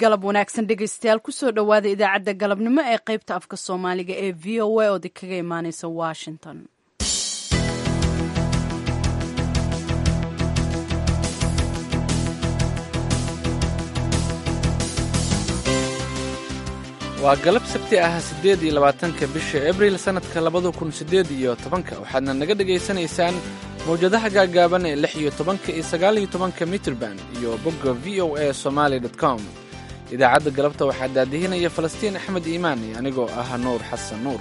galab wanaagsan dhegaystayaal kusoo dhowaada idaacadda galabnimo ee qaybta afka soomaaliga ee v o a ood kaga imaaneysa washington waa galab sabti ah siddeed iyo labaatanka bisha abril sannadka labada kun siddeed iyo tobanka waxaadna naga dhegaysanaysaan mawjadaha gaagaaban ee lix iyo tobanka iyo sagaal iyo tobanka mitrband iyo bogga v o a somaali dot com idaacadda galabta waxaa daadihinaya falastiin axmed iimaani anigoo ah nuur xasan nuur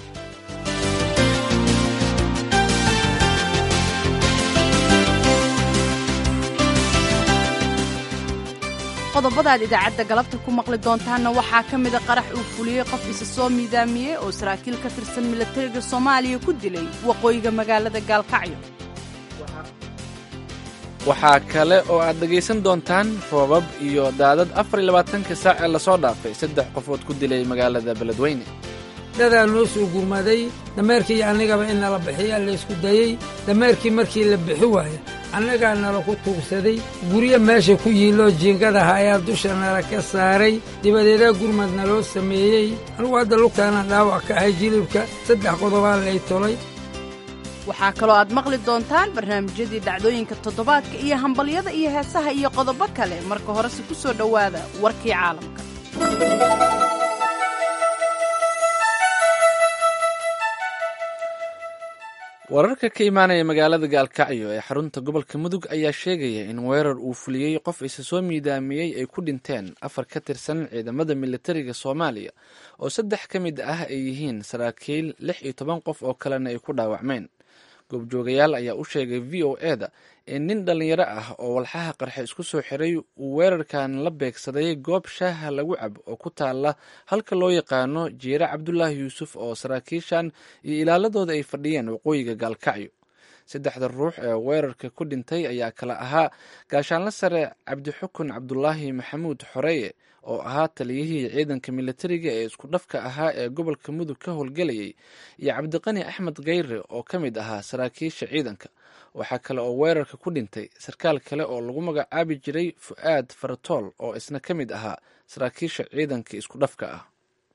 qodobada aad idaacadda galabta ku maqli doontaanna waxaa ka mida qarax uu fuliyey qof isa soo miidaamiyey oo saraakiil ka tirsan milatariga soomaaliya ku dilay waqooyiga magaalada gaalkacyo waxaa kale oo aad dhegaysan doontaan roobab iyo daadad afar iyo labaatanka saac ee lasoo dhaafay saddex qofood ku dilay magaalada beledweyne dadaa noo soo gurmaday dameerkii annigaba in nala bixiyaa laysku dayey dameerkii markii la bixi waaya annagaa nala ku tuugsaday guryo meesha ku yiilloo jiingadaha ayaa dusha nala ka saaray dibadeedaa gurmad naloo sameeyey anugu hadda lugtaana dhaawac ka ahay jilibka saddex qodobaa lay tolay waxaa kaloo aad maqli doontaan barnaamijyadii dhacdooyinka toddobaadka iyo hambalyada iyo heesaha iyo qodobo kale marka horese ku soo dhowaada warkii caalamka wararka ka imaanaya magaalada gaalkacyo ee xarunta gobolka mudug ayaa sheegaya in weerar uu fuliyey qof isa soo miidaamiyey ay ku dhinteen afar ka tirsan ciidamada militariga soomaaliya oo saddex ka mid ah ay yihiin saraakiil lix iyo toban qof oo kalena ay ku dhaawacmeen goobjoogayaal ayaa u sheegay v o e da in nin dhallinyaro ah oo walxaha qarxe isku soo xiray uu weerarkan la beegsaday goob shaaha lagu cab oo ku taala halka loo yaqaano jiire cabdulaahi yuusuf oo saraakiishan iyo ilaaladooda ay fadhiyeen waqooyiga gaalkacyo saddexda ruux ee weerarka ku dhintay ayaa kala ahaa gaashaanla sare cabdixukun cabdulaahi maxamuud xoreeye oo ahaa taliyihii ciidanka militariga ee isku dhafka ahaa ee gobolka mudug ka howlgelayay iyo cabdiqani axmed kheyre oo ka mid ahaa saraakiisha ciidanka waxaa kale oo weerarka ku dhintay sarkaal kale oo lagu magacaabi jiray fu'aad faratool oo isna ka mid ahaa saraakiisha ciidanka isku dhafka ah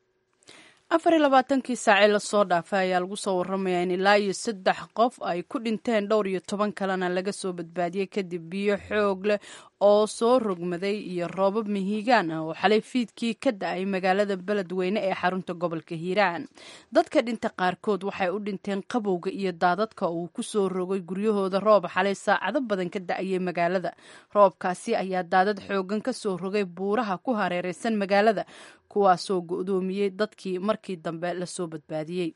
afar iyo labaatankii saacee lasoo dhaafay ayaa lagu soo waramayaa in ilaa iyo saddex qof ay ku dhinteen dhowr iyo toban kalena laga soo badbaadiyey kadib biyo xoog leh oo soo rogmaday iyo roobab mihiigaan ah oo xalay fiidkii ka da-ay magaalada beledweyne ee xarunta gobolka hiiraan dadka dhinta qaarkood waxay u dhinteen qabowga iyo daadadka uu ku soo rogay guryahooda roob xalay saacado badan ka da-ayay magaalada roobkaasi ayaa daadad xoogan ka soo rogay buuraha ku hareereysan magaalada kuwaasoo go-doomiyey dadkii markii dambe lasoo badbaadiyey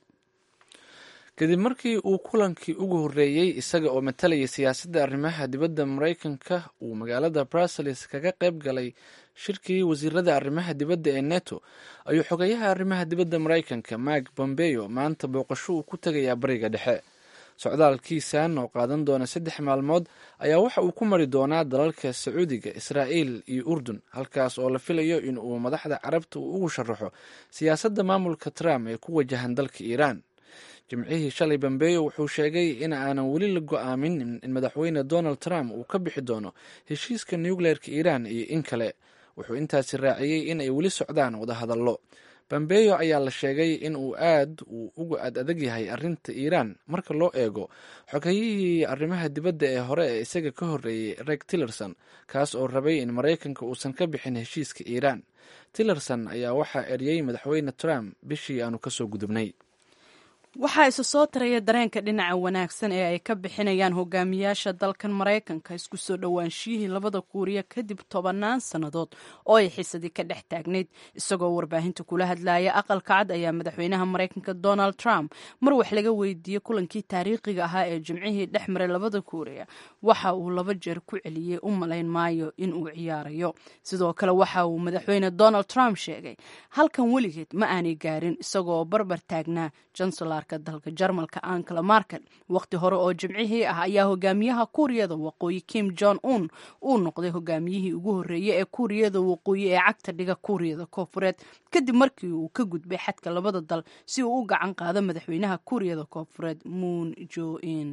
kadib markii uu kulankii ugu horreeyey isaga oo matalayay siyaasadda arrimaha dibadda maraykanka uu magaalada brussels kaga qayb galay shirkii wasiirada arrimaha dibadda ee neto ayuu xogeyaha arrimaha dibadda maraykanka mark bombeyo maanta booqasho uu ku tegayaa bariga dhexe socdaalkiisan oo qaadan doona saddex maalmood ayaa waxa uu ku mari doonaa dalalka sacuudiga israa'iil iyo urdun halkaas oo la filayo in uu madaxda carabta uu ugu sharaxo siyaasadda maamulka trump ee ku wajahan dalka iiraan jimcihii shalay bambeyo wuxuu sheegay in aanan weli la go-aamin in madaxweyne donald trump uu ka bixi doono heshiiska nucleerka iiraan iyo in kale wuxuu intaasi raaciyey in ay weli socdaan wadahadallo bambeyo ayaa la sheegay in uu aad uu uga ad adag yahay arrinta iiraan marka loo eego xogayihii arrimaha dibadda ee hore ee isaga ka horreeyey reg tillerson kaas oo rabay in maraykanka uusan ka bixin heshiiska iiraan tillerson ayaa waxaa eriyey madaxweyne trump bishii aanu kasoo gudubnay waxaa isa soo taraya dareenka dhinaca wanaagsan ee ay ka bixinayaan hogaamiyaasha dalkan maraykanka isku soo dhowaanshiyihii labada kuuriya kadib tobannaan sannadood oo ay xisadii ka dhex taagnayd isagoo warbaahinta kula hadlaya aqalka cad ayaa madaxweynaha maraykanka donald trump mar wax laga weydiiyey kulankii taariikhiga ahaa ee jimcihii dhex maray labada kuuriya waxa uu laba jeer ku celiyey u malayn maayo in uu ciyaarayo sidoo kale waxa uu madaxweyne donald trump sheegay halkan weligeed ma aanay gaarin isagoo barbar taagnaa jancelarka dalka jarmalka ankala markel waqti hore oo jimcihii ah ayaa hogaamiyaha kuuriyada waqooyi kim jong un uu noqday hogaamiyihii ugu horreeyey ee kuuriyada waqooyi ee cagta dhiga kuuriyada koofureed kadib markii uu ka gudbay xadka labada dal si uu u gacan qaado madaxweynaha kuuriyada koofureed moon jo in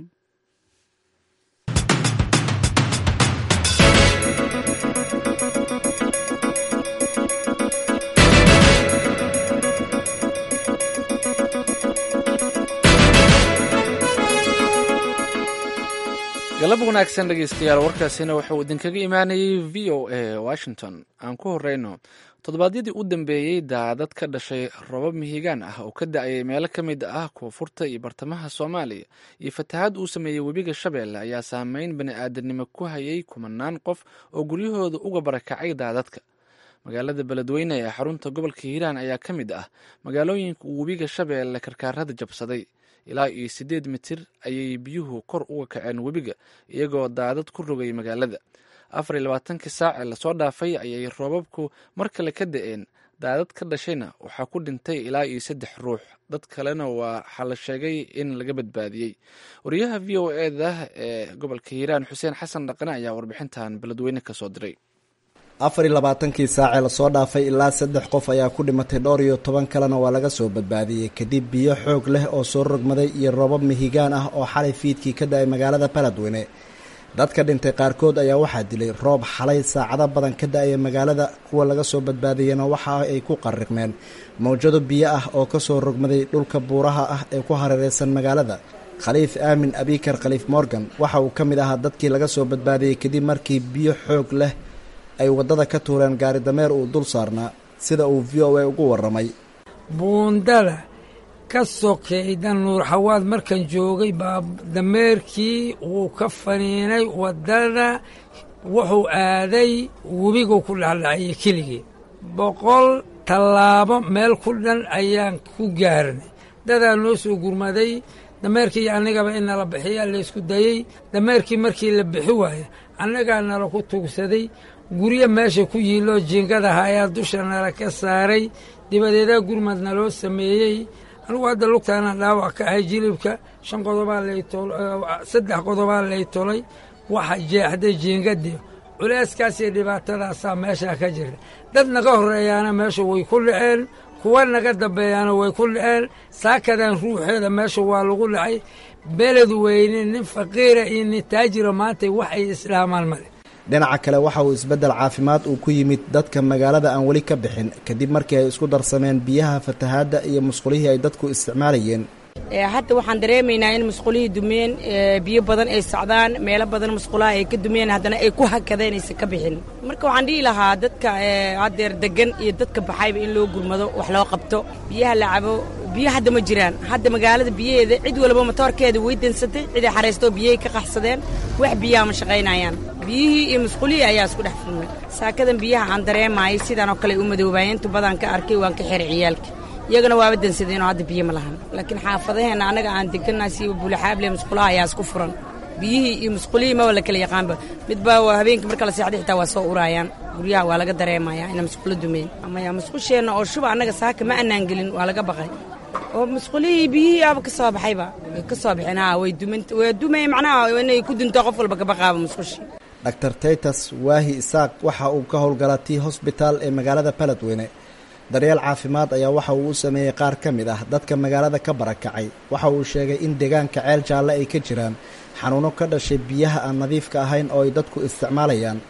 galab wanaagsan dhegeystayaal warkaasina wuxuu idinkaga imaanayay v o a washington aan ku horeyno toddobaadyadii u dambeeyey daadad ka dhashay robab mihigaan ah oo ka da-ayay meelo ka mid ah koonfurta iyo bartamaha soomaaliya iyo fatahaad uu sameeyey webiga shabeelle ayaa saameyn bani aadanimo ku hayay kumanaan qof oo guryahooda uga barakacay daadadka magaalada beledweyne ee xarunta gobolka hiiraan ayaa ka mid ah magaalooyinka uu webiga shabeelle karkaarada jabsaday ilaa iyo siddeed mitir ayay biyuhu kor uga kaceen webiga iyagoo daadad ku rogay magaalada afar iyo labaatankii saac ee lasoo dhaafay ayay roobabku mar kale ka da-een daadad ka dhashayna waxaa ku dhintay ilaa iyo saddex ruux dad kalena waxaa la sheegay in laga badbaadiyey wariyaha v o eda ee gobolka hiiraan xuseen xasan dhaqane ayaa warbixintan beledweyne kasoo diray afar iyo labaatankii saacee lasoo dhaafay ilaa saddex qof ayaa ku dhimatay dhowr iyo toban kalena waa laga soo badbaadiyey kadib biyo xoog leh oo soo rogmaday iyo roobab mihigaan ah oo xalay fiidkii ka da-ay magaalada beledweyne dadka dhintay qaarkood ayaa waxaa dilay roob xalay saacado badan ka da-aya magaalada kuwa laga soo badbaadiyena waxa ay ku qariqmeen mawjado biyo ah oo kasoo rogmaday dhulka buuraha ah ee ku hareereysan magaalada khaliif aamin abikar khaliif morgan waxa uu ka mid ahaa dadkii laga soo badbaadiyey kadib markii biyo xoog leh ay waddada ka tuureen gaari dameer uu dul saarnaa sida uu v o a ugu warramay buundada ka sokayda nuur xawaad markan joogay baa dameerkii wuu ka faniinay waddada wuxuu aaday webiguu ku dhexdhacayay keligii boqol tallaabo meel ku dhan ayaan ku gaarnay dadaa noo soo gurmaday dameerkii iyo annigaba in nala bixiyaa laysku dayey dameerkii markii la bixi waaya annagaa nala ku tuugsaday guryo meesha ku yiiloo jiingadaha ayaa dusha nala ka saaray dibadeedaa gurmad naloo sameeyey anugu hadda lugtaana dhaawac ka ahay jilibka shan qodobaa laysaddex qodobaa lay tolay waxa jeexday jiingadii culeyskaas iyo dhibaatadaasaa meeshaa ka jirta dad naga horreeyaana meesha way ku dhaceen kuwa naga dambeeyaana way ku dhaceen saakadan ruuxeeda meesha waa lagu dhacay beled weyne nin faqiira iyo nin taajira maanta wax ay islaamaan male dhinaca kale waxa uu isbeddel caafimaad uu ku yimid dadka magaalada aan weli ka bixin kadib markii ay isku darsameen biyaha fatahaadda iyo musqulihii ay dadku isticmaalayeen hadda waxaan dareemaynaa in musqulihii dumeen biyo badan ay socdaan meelo badan musqulaha ay ka dumeen haddana ay ku hakadeen aysan ka bixin marka waxaan dhihi lahaa dadka haddeer degan iyo dadka baxayba in loo gurmado wax loo qabto biyaha la cabo biyo hadda ma jiraan hadda magaalada biyaheeda cid walba matoorkeeda way dansatay ciday xaraystoo biyahay ka qaxsadeen wax biyaha ma shaqaynayaan biyihii iyo musqulihii ayaa isku dhex filmay saakadan biyaha aan dareemaayay sidaan oo kale u madoobaayeen tubadaan ka arkay waan ka xiray ciyaalka iyagana waaba dansadeenoo hadda biyo ma lahan laakiin xaafadaheenna annaga aan degannaha siiba buulaxaable musqulaha ayaa isku furan biyihii iyo musqulihii maba la kala yaqaanba midba habeenkii marka la seexday xitaa waa soo uraayaan guryaha waa laga dareemayaa ina musqulo dumeen amaya musqusheenna oo shuba annaga saaka ma annaan gelin waa laga baqay oo musqulihii biyihii aaba ka soo baxayba way ka soo baxeen haa way duman way dumay macnaha inay ku dunto qof walba kabaqaaba musqushii dr taytas waahi isaaq waxa uu ka howlgalaa tii hosbitaal ee magaalada beledweyne daryeel caafimaad ayaa waxa uu u sameeyey qaar ka mid ah dadka magaalada ka barakacay waxa uu sheegay in deegaanka ceel jaalle ay ka jiraan xanuuno ka dhashay biyaha aan nadiifka ahayn oo ay dadku isticmaalayaan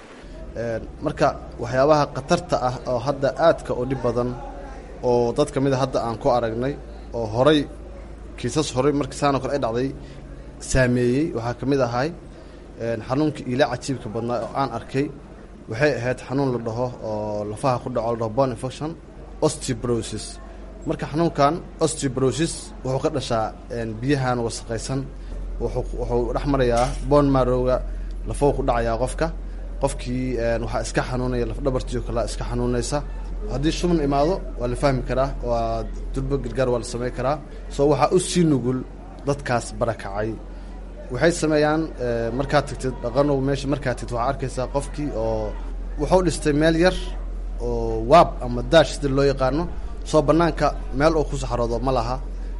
marka waxyaabaha khatarta ah oo hadda aadka u dhib badan oo dad ka mid a hadda aan ku aragnay oo horay kiisas horay markii saanoo kale ay dhacday saameeyey waxaa ka mid ahay xanuunkii iila cajiibka badnaa oo aan arkay waxay ahayd xanuun la dhaho oo lafaha ku dhaco la dhaho bone infection osteoporosis marka xanuunkan osteoporosis wuxuu ka dhashaa biyahan wasaqaysan wuxuu dhex marayaa bon marowga lafou ku dhacayaa qofka qofkii waxaa iska xanuunaya lafdhabartiio kale iska xanuunaysa haddii shuban imaado waa la fahmi karaa waa durbo gargaar waa la samayn karaa soo waxaa u sii nugul dadkaas barakacay waxay sameeyaan markaad tagtid dhaqanow meesha markaad tagtid waxaa arkaysaa qofkii oo wuxuu dhistay meel yar oo waab ama daash sida loo yaqaano soo bannaanka meel uu ku saxaroodo ma laha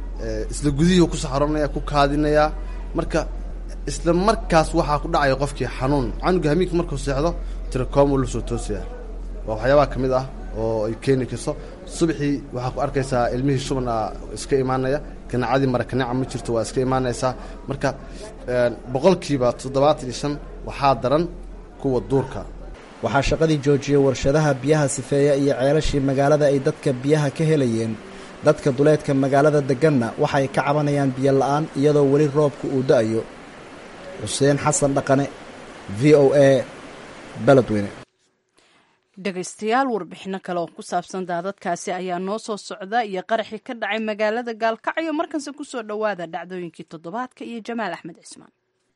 isla gudihii ku saxaroonaya ku kaadinayaa marka isla markaas waxaa ku dhacaya qofkii xanuun canuga hamiinka markuu seexdo tirakoom uu la soo toosaya waa waxyaabaha ka mid ah oo ay keeni karto subaxii waxaa ku arkaysaa ilmihii shubana iska imaanaya ganacadii marakaneca ma jirto waa iska imaanaysaa marka boqolkiiba toddobaatan iyo shan waxaa daran kuwa duurka waxaa shaqadii joojiyey warshadaha biyaha sifeeya iyo ceelashii magaalada ay dadka biyaha ka helayeen dadka duleedka magaalada deganna waxay ka cabanayaan biyo la-aan iyadoo weli roobka uu da-ayo xuseen xasan dhaqane v o a beledweyne dhegaystayaal warbixino kale oo ku saabsan daadadkaasi ayaa noo soo socda iyo qaraxii ka dhacay magaalada gaalkacyo markanse kusoo dhowaada dhacdooyinkii toddobaadka iyo jamaal axmed cismaan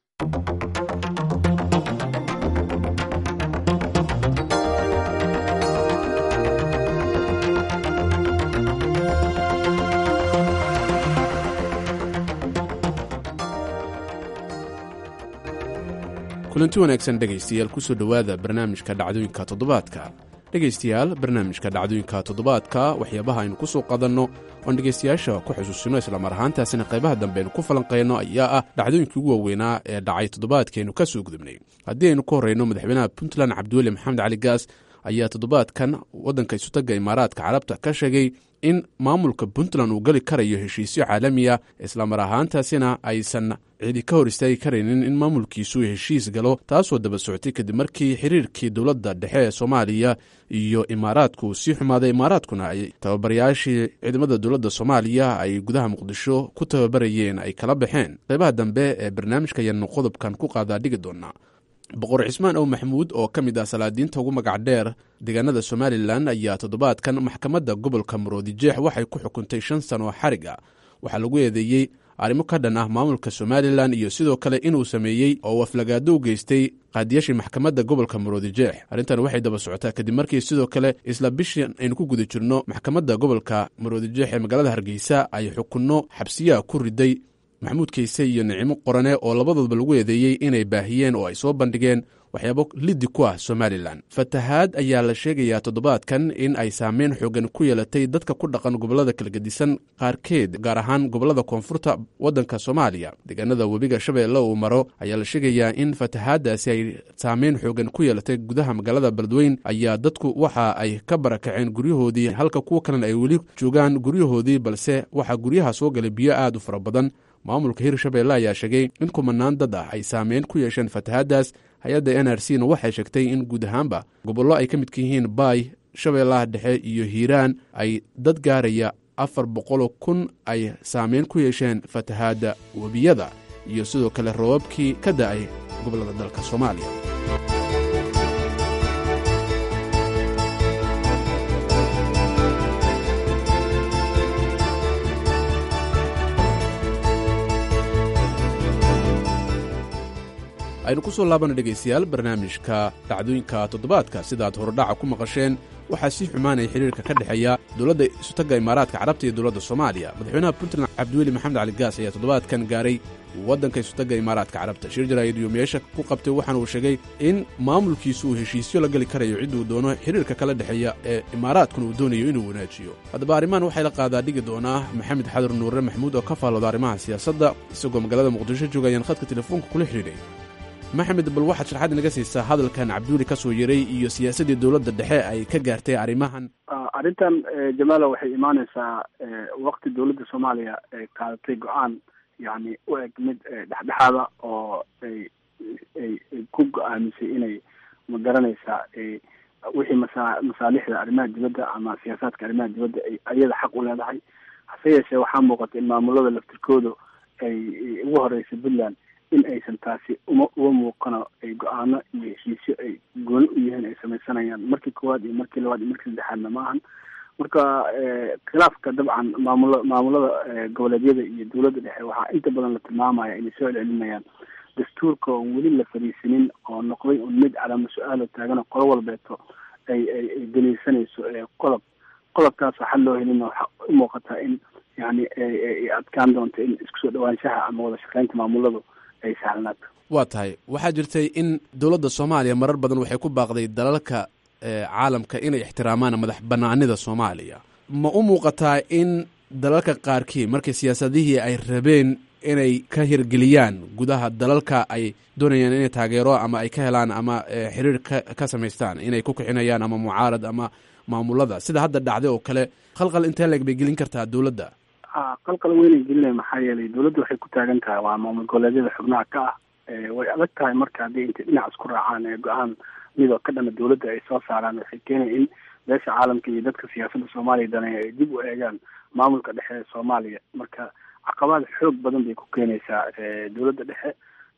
kulanti wanaagsan dhegaystayaal kusoo dhowaada barnaamijka dhacdooyinka toddobaadka dhegaystayaal barnaamijka dhacdooyinka toddobaadka waxyaabaha aynu ku soo qadanno oon dhegaystayaasha ku xusuusino islamar ahaantaasina qaybaha dambe aynu ku falanqayno ayaa ah dhacdooyinkii ugu waaweynaa ee dhacay toddobaadkaaynu ka soo gudubnay haddii aynu ka horreyno madaxweynaha puntland cabdiweli maxamed cali gaas ayaa toddobaadkan waddanka isutagga imaaraadka carabta ka sheegay in maamulka puntland uu geli karayo heshiisyo caalamiya islamar ahaantaasina aysan cidi ka hor istaagi karaynin in maamulkiisu heshiis galo taasoo daba socotay kadib markii xiriirkii dowladda dhexe ee soomaaliya iyo imaaraadku uu sii xumaaday imaaraadkuna ay tababarayaashii ciidamada dowladda soomaaliya ay gudaha muqdisho ku tababarayeen ay kala baxeen qaybaha dambe ee barnaamijka ayaanu qodobkan ku qaadaa dhigi doonaa boqor cismaan ow maxamuud oo ka mid ah salaadiinta ugu magac dheer deegaanada somalilan ayaa toddobaadkan maxkamadda gobolka maroodijeex waxay ku xukuntay shan sano xarig ah waxaa lagu eedeeyey arrimo ka dhan ah maamulka somalilan iyo sidoo kale inuu sameeyey oo waflagaado u geystay qaadiyaashii maxkamadda gobolka maroodijeex arrintan waxay daba socotaa kadib markii sidoo kale isla bishii aynu ku guda jirno maxkamadda gobolka maroodijeex ee magaalada hargeysa ay xukunno xabsiyaha ku riday maxamuud kayse iyo nicimo qorane oo labadoodba lagu eedeeyey inay baahiyeen oo ay soo bandhigeen waxyaabo liddi ku ah somalilan fatahaad ayaa la sheegayaa toddobaadkan in ay saameyn xoogan ku yeelatay dadka ku dhaqan gobollada kala gedisan qaarkeed gaar ahaan gobollada koonfurta waddanka soomaaliya deegaanada webiga shabeelle uu maro ayaa la sheegayaa in fatahaaddaasi ay saameyn xoogan ku yeelatay gudaha magaalada beledweyn ayaa dadku waxa ay ka barakaceen guryahoodii halka kuwa kalena ay weli joogaan guryahoodii balse waxaa guryaha soo galay biyo aad u fara badan maamulka hirshabeelle ayaa sheegay in kumanaan dad ah ay saameyn ku yeesheen fatahaaddaas hay-adda n r c na waxay sheegtay in guud ahaanba gobollo ay ka midka yihiin baay shabeellaha dhexe iyo hiiraan ay dad gaaraya afar boqoloo kun ay saameyn ku yeesheen fatahaadda webiyada iyo sidoo kale roobabkii ka da'ay gobollada dalka soomaaliya aynu ku soo laabana dhegaystayaal barnaamijka dhacdooyinka toddobaadka sidaad horodhaca ku maqasheen waxaa sii xumaanaya xiriirka ka dhexeeya dowladda isutagga imaaraadka carabta iyo dowladda soomaaliya madaxweynaha puntland cabdiweli maxamed cali gaas ayaa toddobaadkan gaaray waddanka isutagga imaaraadka carabta shir jaraa'id iyo meesha ku qabtay waxaana uu sheegay in maamulkiisu uu heshiisyo la geli karayo cidduu doono xiriirka kala dhexeeya ee imaaraadkuna uu doonayo inuu wanaajiyo haddaba arrimahan waxay la qaadaa dhigi doonaa maxamed xadar nuure maxamuud oo ka faallooda arrimaha siyaasadda isagoo magaalada muqdisho jooga ayaan khadka telefoonka kula xidhiidhay maxamed bal waxaad sharxaad inaga siisaa hadalkan cabdiweli ka soo yaray iyo siyaasaddii dowladda dhexe ay ka gaartay arrimahan arrintan jamaala waxay imaaneysaa wakti dowladda soomaaliya ay qaadatay go-aan yani u eg mid dhexdhexaada oo ay ay ay ku go-aamisay inay magaranaysaa wixii masa masaalixda arrimaha dibadda ama siyaasaadka arrimaha dibadda ay ayada xaq u leedahay hase yeeshee waxaa muuqata in maamulada laftirkoodu ay ugu horeysay puntland in aysan taasi uma uma muuqano ay go-aano iyo heshiisyo ay gooni u yihiin ay samaysanayaan markii koowaad iyo markii labaad iyo markii saddexaadna ma ahan marka khilaafka dabcan maamula maamulada goboleedyada iyo dowladda dhexe waxaa inta badan la tilmaamaya inay soo celcelinayaan dastuurka oon weli la fariisinin oo noqday un mid calama su-aalo taagano qolo walbeeto ay ay ay daliilsanayso qodob qodobkaas waxaa loo helin waxaa u muuqataa in yani ay adkaan doonto in isku soo dhawaanshaha ama wada shaqeynta maamuladu ay sahlanaato waa tahay waxaa jirtay in dowladda soomaaliya marar badan waxay ku baaqday dalalka caalamka inay ixtiraamaan madax banaanida soomaaliya ma u muuqataa in dalalka qaarkii markii siyaasadihii ay rabeen inay ka hirgeliyaan gudaha dalalka ay doonayaan inay taageero ama ay ka helaan ama xiriir ka ka samaystaan inay ku kixinayaan ama mucaarad ama maamulada sida hadda dhacday oo kale khalqal intee leeg bay gelin kartaa dowladda qalqal weynay gelinaya maxaa yeelay dowladda waxay ku taagan tahay waa maamul goboleedyada xubnaha ka ah way adag tahay marka haddii intay dhinac isku raacaan ee go-aan midoo ka dhana dowladda ay soo saaraan waxay keenaya in beesha caalamka iyo dadka siyaasadda soomaaliya daneeya ay dib u eegaan maamulka dhexe ee soomaaliya marka caqabaad xoog badan bay ku keenaysaa dowladda dhexe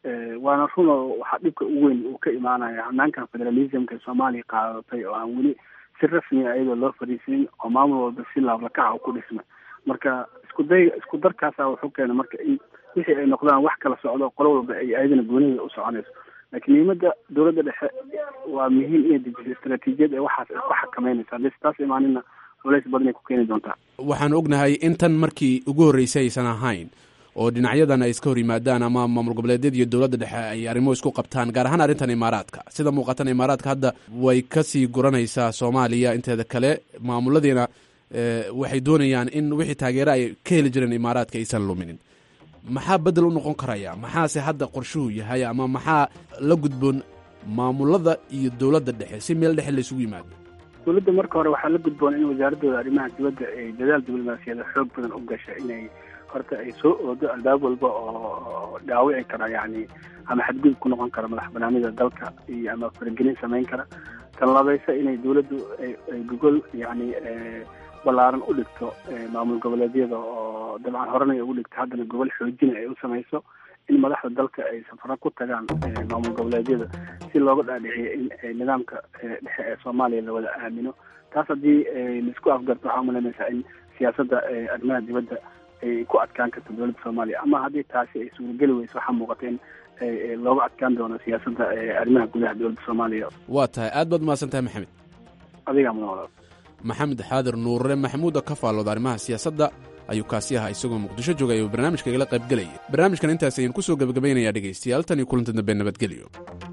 waana run oo waxaa dhibka ugu weyn uu ka imaanaya hanaankan federalismka soomaaliya qaadatay oo aan weli si rasmi a iyadoo loo fariisinin oo maamul walba si laablakaca u ku dhismay marka isku day isku darkaasa wuxuu keena marka in wixii ay noqdaan wax kala socdo qolo walba ay ayadana goonida u soconayso laakiin muhiimada dowladda dhexe waa muhiim inay dejiso istaraatiijiyad ee waxaas ay ku xakameynaysa haddii taas imaanina culays badan ay ku keeni doontaa waxaan ognahay in tan markii ugu horreysay aysan ahayn oo dhinacyadan ay iska hor yimaadaan ama maamul goboleedyada iyo dowladda dhexe ay arrimo isku qabtaan gaar ahaan arrintan imaaraadka sida muuqatan imaaraadka hadda way kasii guranaysaa soomaaliya inteeda kale maamuladiina waxay doonayaan in wixii taageero ay ka heli jireen imaaraadka aysan luminin maxaa bedel u noqon karaya maxaase hadda qorshuhu yahay ama maxaa la gudboon maamulada iyo dowladda dhexe si meel dhexe laysugu yimaado dowladda marka hore waxaa la gudboon in wasaaradooda arrimaha dibadda ay dadaal diblomaasiyada xoog badan u gasha inay horta ay soo oodo albaab walba oo dhaawici kara yani ama xadgudub ku noqon kara madax banaanida dalka iyo ama faragelin samayn kara tan labaysa inay dowladdu ay gogol yani ballaaran u dhigto maamul goboleedyada oo dabcan horena ugu dhigto haddana gobol xoojina ay u samayso in madaxda dalka ay safaro ku tagaan maamul goboleedyada si looga dhaadhiciyo in nidaamka dhexe ee soomaaliya la wada aamino taas haddii laisku afgarto waxaa umalaynaysaa in siyaasadda arrimaha dibadda ay ku adkaan karto dowladda soomaaliya ama haddii taasi ay suurageli weyso waxaa muuqata in looga adkaan doono siyaasadda arrimaha gudaha dowladda soomaaliya waa tahay aad baad umahadsan tahay maxamed adigaa mudan walaal maxamed xaadir nuurre maxamuuda ka faallooda arrimaha siyaasadda ayuu kaasi ahaa isagoo muqdisho joogay oo barnaamijka igala qayb gelaya barnaamijkan intaas ayaan ku soo gebagabaynayaa dhegaystayaal tan iyo kulanti dambe nabadgelyo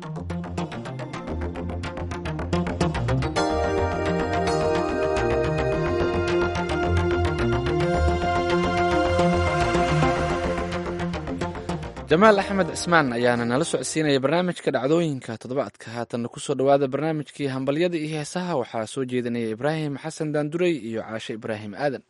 jamaal axmed cismaan ayaana nala socodsiinaya barnaamijka dhacdooyinka toddobaadka haatanna kusoo dhowaada barnaamijkii hambalyada iyo heesaha waxaa soo jeedinaya ibraahim xasan daanduray iyo caashe ibraahim aadan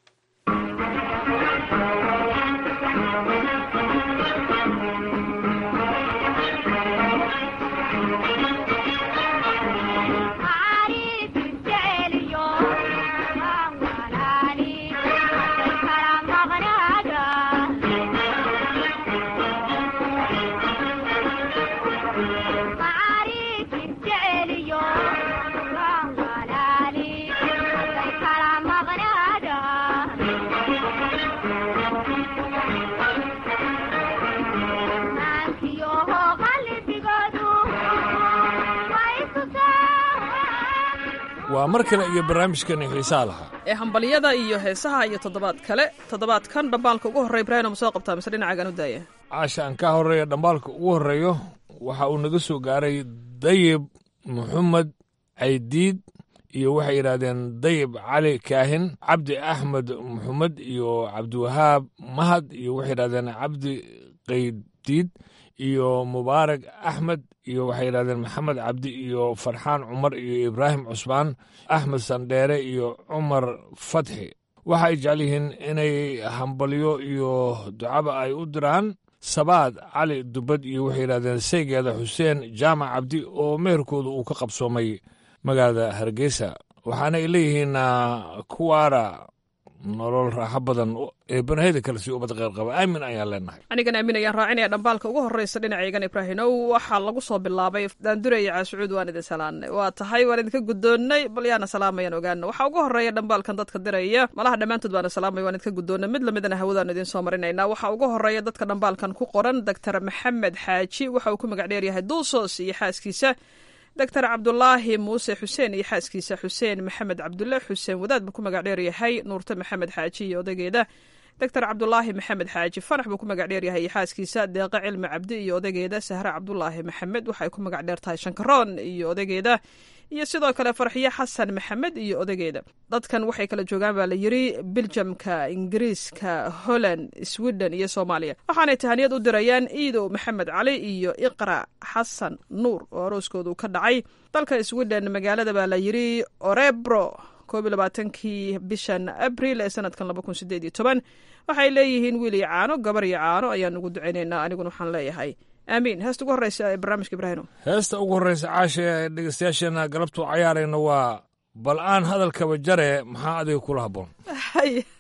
waa mar kale iyo barnaamijkani xiisaa lahaa ee hambalyada iyo heesaha iyo toddobaad kale toddobaadkan dhambaalka ugu horrey ibraahim ma soo qabtaa mise dhinacagan u daaya caasha aan ka horreeya dhambaalka ugu horreeyo waxa uu naga soo gaaray dayib maxamed caydiid iyo waxay yidhaahdeen dayib cali kaahin cabdi axmed maxamed iyo cabdiwahaab mahad iyo waxay yidhahdeen cabdi qaydiid iyo mubaarak axmed iyo waxay yidhahdeen maxamed cabdi iyo farxaan cumar iyo ibraahim cusmaan axmed sandheere iyo cumar fatxi waxa ay jecel yihiin inay hambalyo iyo ducaba ay u diraan sabaad cali dubad iyo waxay yidhahdeen saygeeda xuseen jaamac cabdi oo meherkooda uu ka qabsoomay magaalada hargeysa waxaana ay leeyihiin kuwaara nolol raaxo badan ee banaheda kale si ubad qeyr qaba aamin ayaan leenahay anigan aamin ayaan raacinaya dhambaalka ugu horreysa dhinacaygan ibraahimow waxaa lagu soo bilaabay daanduraya caashucuud waan idin salaanay waa tahay waan idinka guddoonnay bal yaana salaamayaan ogaana waxaa ugu horreeya dhambaalkan dadka diraya malaha dhammaantood baana salaamay waan idinka guddoonnay mid lamidana hawadaan idiin soo marinaynaa waxaa ugu horreeya dadka dhambaalkan ku qoran doctor maxamed xaaji waxa uu ku magac dheeryahay duusos iyo xaaskiisa doctor cabdulaahi muuse xuseen iyo xaaskiisa xuseen maxamed cabdulle xuseen wadaad buu ku magac dheeryahay nuurte maxamed xaaji iyo odageeda doctor cabdulaahi maxamed xaaji fanax buu ku magac dheeryahay iyo xaaskiisa deeqe cilmi cabdi iyo odageeda sahre cabdulaahi maxamed waxay ku magac dheertahay shankaroon iyo odageeda iyo sidoo kale farxiyo xasan maxamed iyo odageeda dadkan waxay kala joogaan baa la yiri biljamka ingiriiska holland sweden iyo soomaaliya waxaanay tahaniyad u dirayaan iidow maxamed cali iyo iqra xasan nuur oo arooskoodu ka dhacay dalka sweden magaalada baa la yiri orebro koob iyo labaatankii bishan abril ee sanadkan laba kun sideed iyo toban waxay leeyihiin wiil iyo caano gabar iyo caano ayaan ugu ducaynaynaa aniguna waxaan leeyahay aamiin heesta ugu horreysa ee barnaamijka ibraahino heesta ugu horreysa caasha ee dhegeystayaasheena galabtu cayaarayna waa bal aan hadalkaba jare maxaa adiga kula habboon haye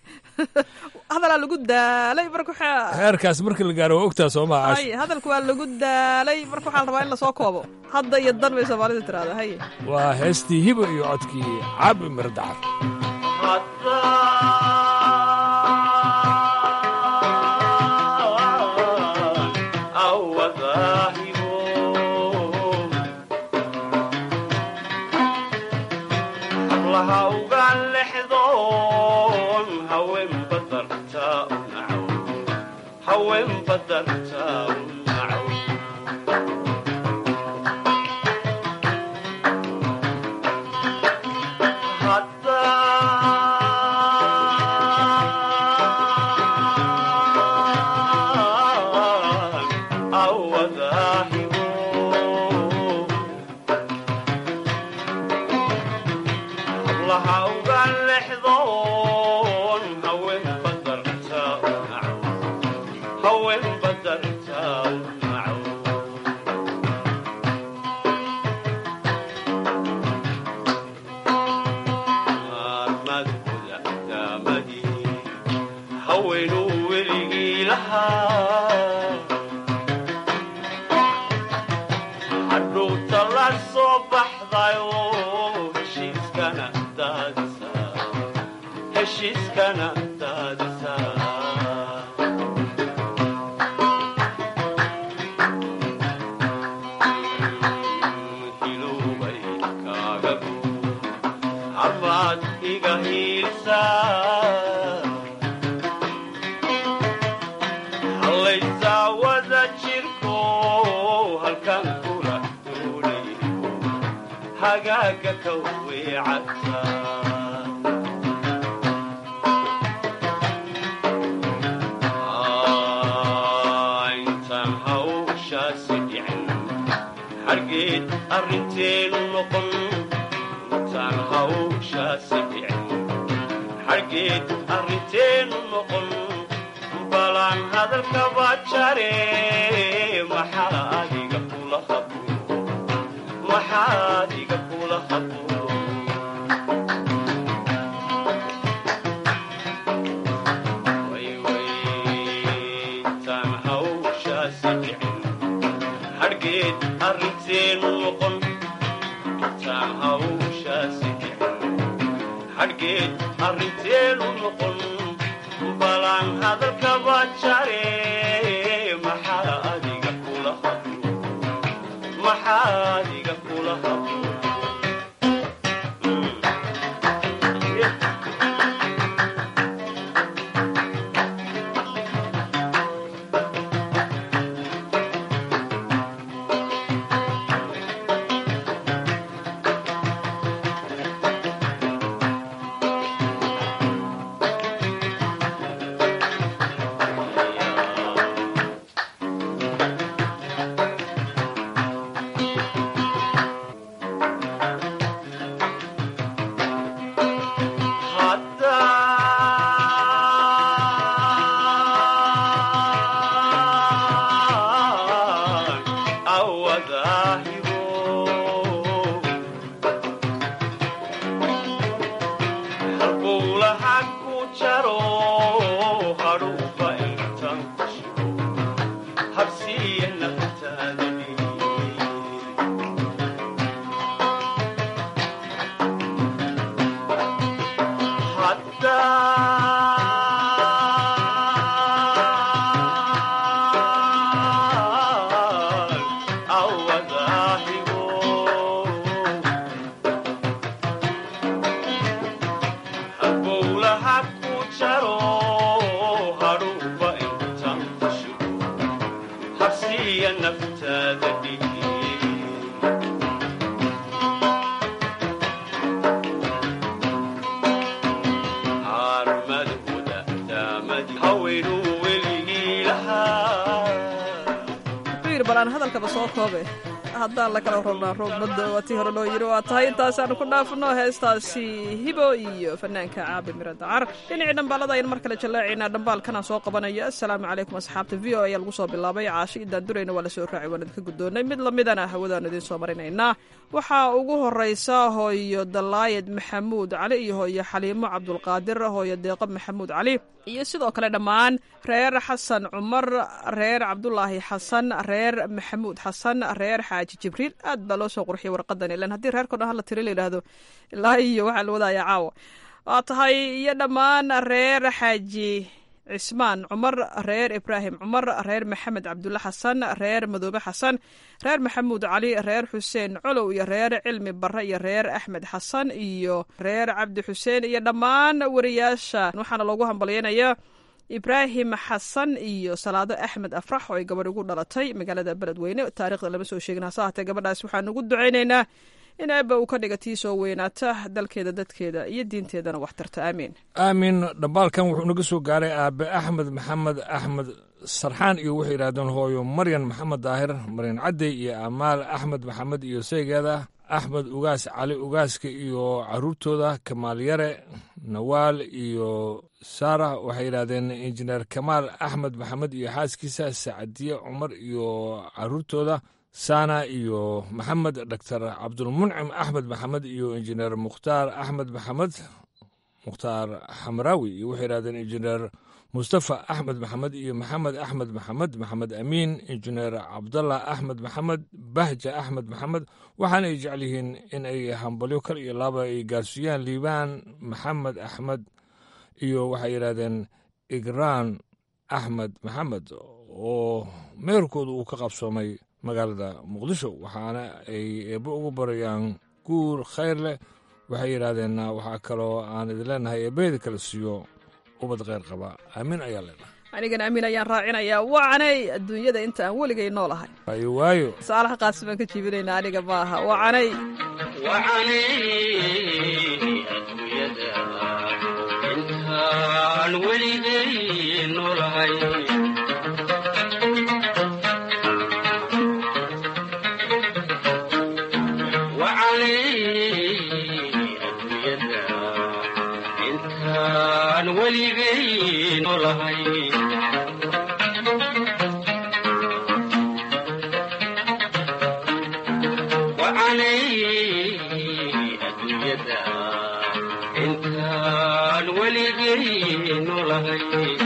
hadalaa lagu daalay marka waxaa heerkaas markii la gaaro waa ogtaa soo maa hay hadalka waa lagu daalay marka waxaa la rabaa in lasoo koobo hadda iyo dan bay soomaalida tiraahdaa haye waa heestii hiba iyo codkii cabi mirdacar haddaan la kala rabnaa roobmada waa tii hore loo yidhi waa tahay intaasaanu ku dhaafno heestaasi hibo iyo fanaanka caabi miro dacar dhinacii dhambaalada ayaan mar kale jallaacaynaa dhambaalkanaan soo qabanayo assalaamu calaykum asxaabta v o ayaa lagu soo bilaabay caashi idaan durayna waa la soo raacay waan idinka guddoonnay mid lamidana hawadaanu idiin soo marinaynaa waxaa ugu horeysa hooyo dalaayad maxamuud cali iyo hooyo xaliimo cabdulqaadir hooyo deeqo maxamuud cali iyo sidoo kale dhammaan reer xasan cumar reer cabdulaahi xasan reer maxamuud xasan reer xaaji jibriil aad baa loo soo qurxiyay warqadan ilan haddii reerko dhan hala tiri la yidhaahdo ilaa iyo waxaa la wadaaya caawa waa tahay iyo dhammaan reer xaaji cismaan cumar reer ibraahim cumar reer maxamed cabdulle xasan reer madoobe xasan reer maxamuud cali reer xuseen colow iyo reer cilmi barre iyo reer axmed xasan iyo reer cabdi xuseen iyo dhammaan wariyaasha waxaana loogu hambalyaynaya ibraahim xasan iyo salaado axmed afrax oo ay gabadh ugu dhalatay magaalada beledweyne taarikhda lama soo sheegin hase haatee gabadhaas waxaan ugu ducaynaynaa in aabba uu ka dhiga tii soo weynaata dalkeeda dadkeeda iyo diinteedana wax tarta aamiin aamin dhambaalkan wuxuu naga soo gaaray aabe axmed maxamed axmed sarxaan iyo waxay yidhahdeen hooyo maryan maxamed daahir maryan cadey iyo amaal axmed maxamed iyo saygeeda axmed ugaas cali ugaaska iyo caruurtooda kamaal yare nawaal iyo saara waxay yidhahdeen injineer kamaal axmed maxamed iyo xaaskiisa sacadiye cumar iyo caruurtooda sana iyo maxamed doctor cabdulmuncim axmed maxamed iyo injineer mukhtaar axmed maxamed mukhtaar xamraawi iyo waxay yidhahdeen injineer mustafa axmed maxamed iyo maxamed axmed maxamed maxamed amiin injineer cabdallah axmed maxamed bahja axmed maxamed waxaana ay jecel yihiin in ay hambalyo kal iyo laaba ay gaarsiiyaan liibaan maxamed axmed iyo waxay yidhahdeen igraan axmed maxamed oo meerkooda uu ka qabsoomay magaalada muqdisho waxaana ay eebbo ugu barayaan guur khayr leh waxay yidhaahdeen waxaa kaloo aan idin leenahay eebbaheeda kala siiyo ubad kheyr qaba aamiin ayaa leenahay anigana amiin ayaan raacinayaa wacanay adduunyada inta aan weligay noolahay waayo waayo saalaha qaasi baan ka jiibinaynaa aniga maaha wacanay intaan weligay noolahay weligay noolahay wacanay adduunyada intaan weligay noolahay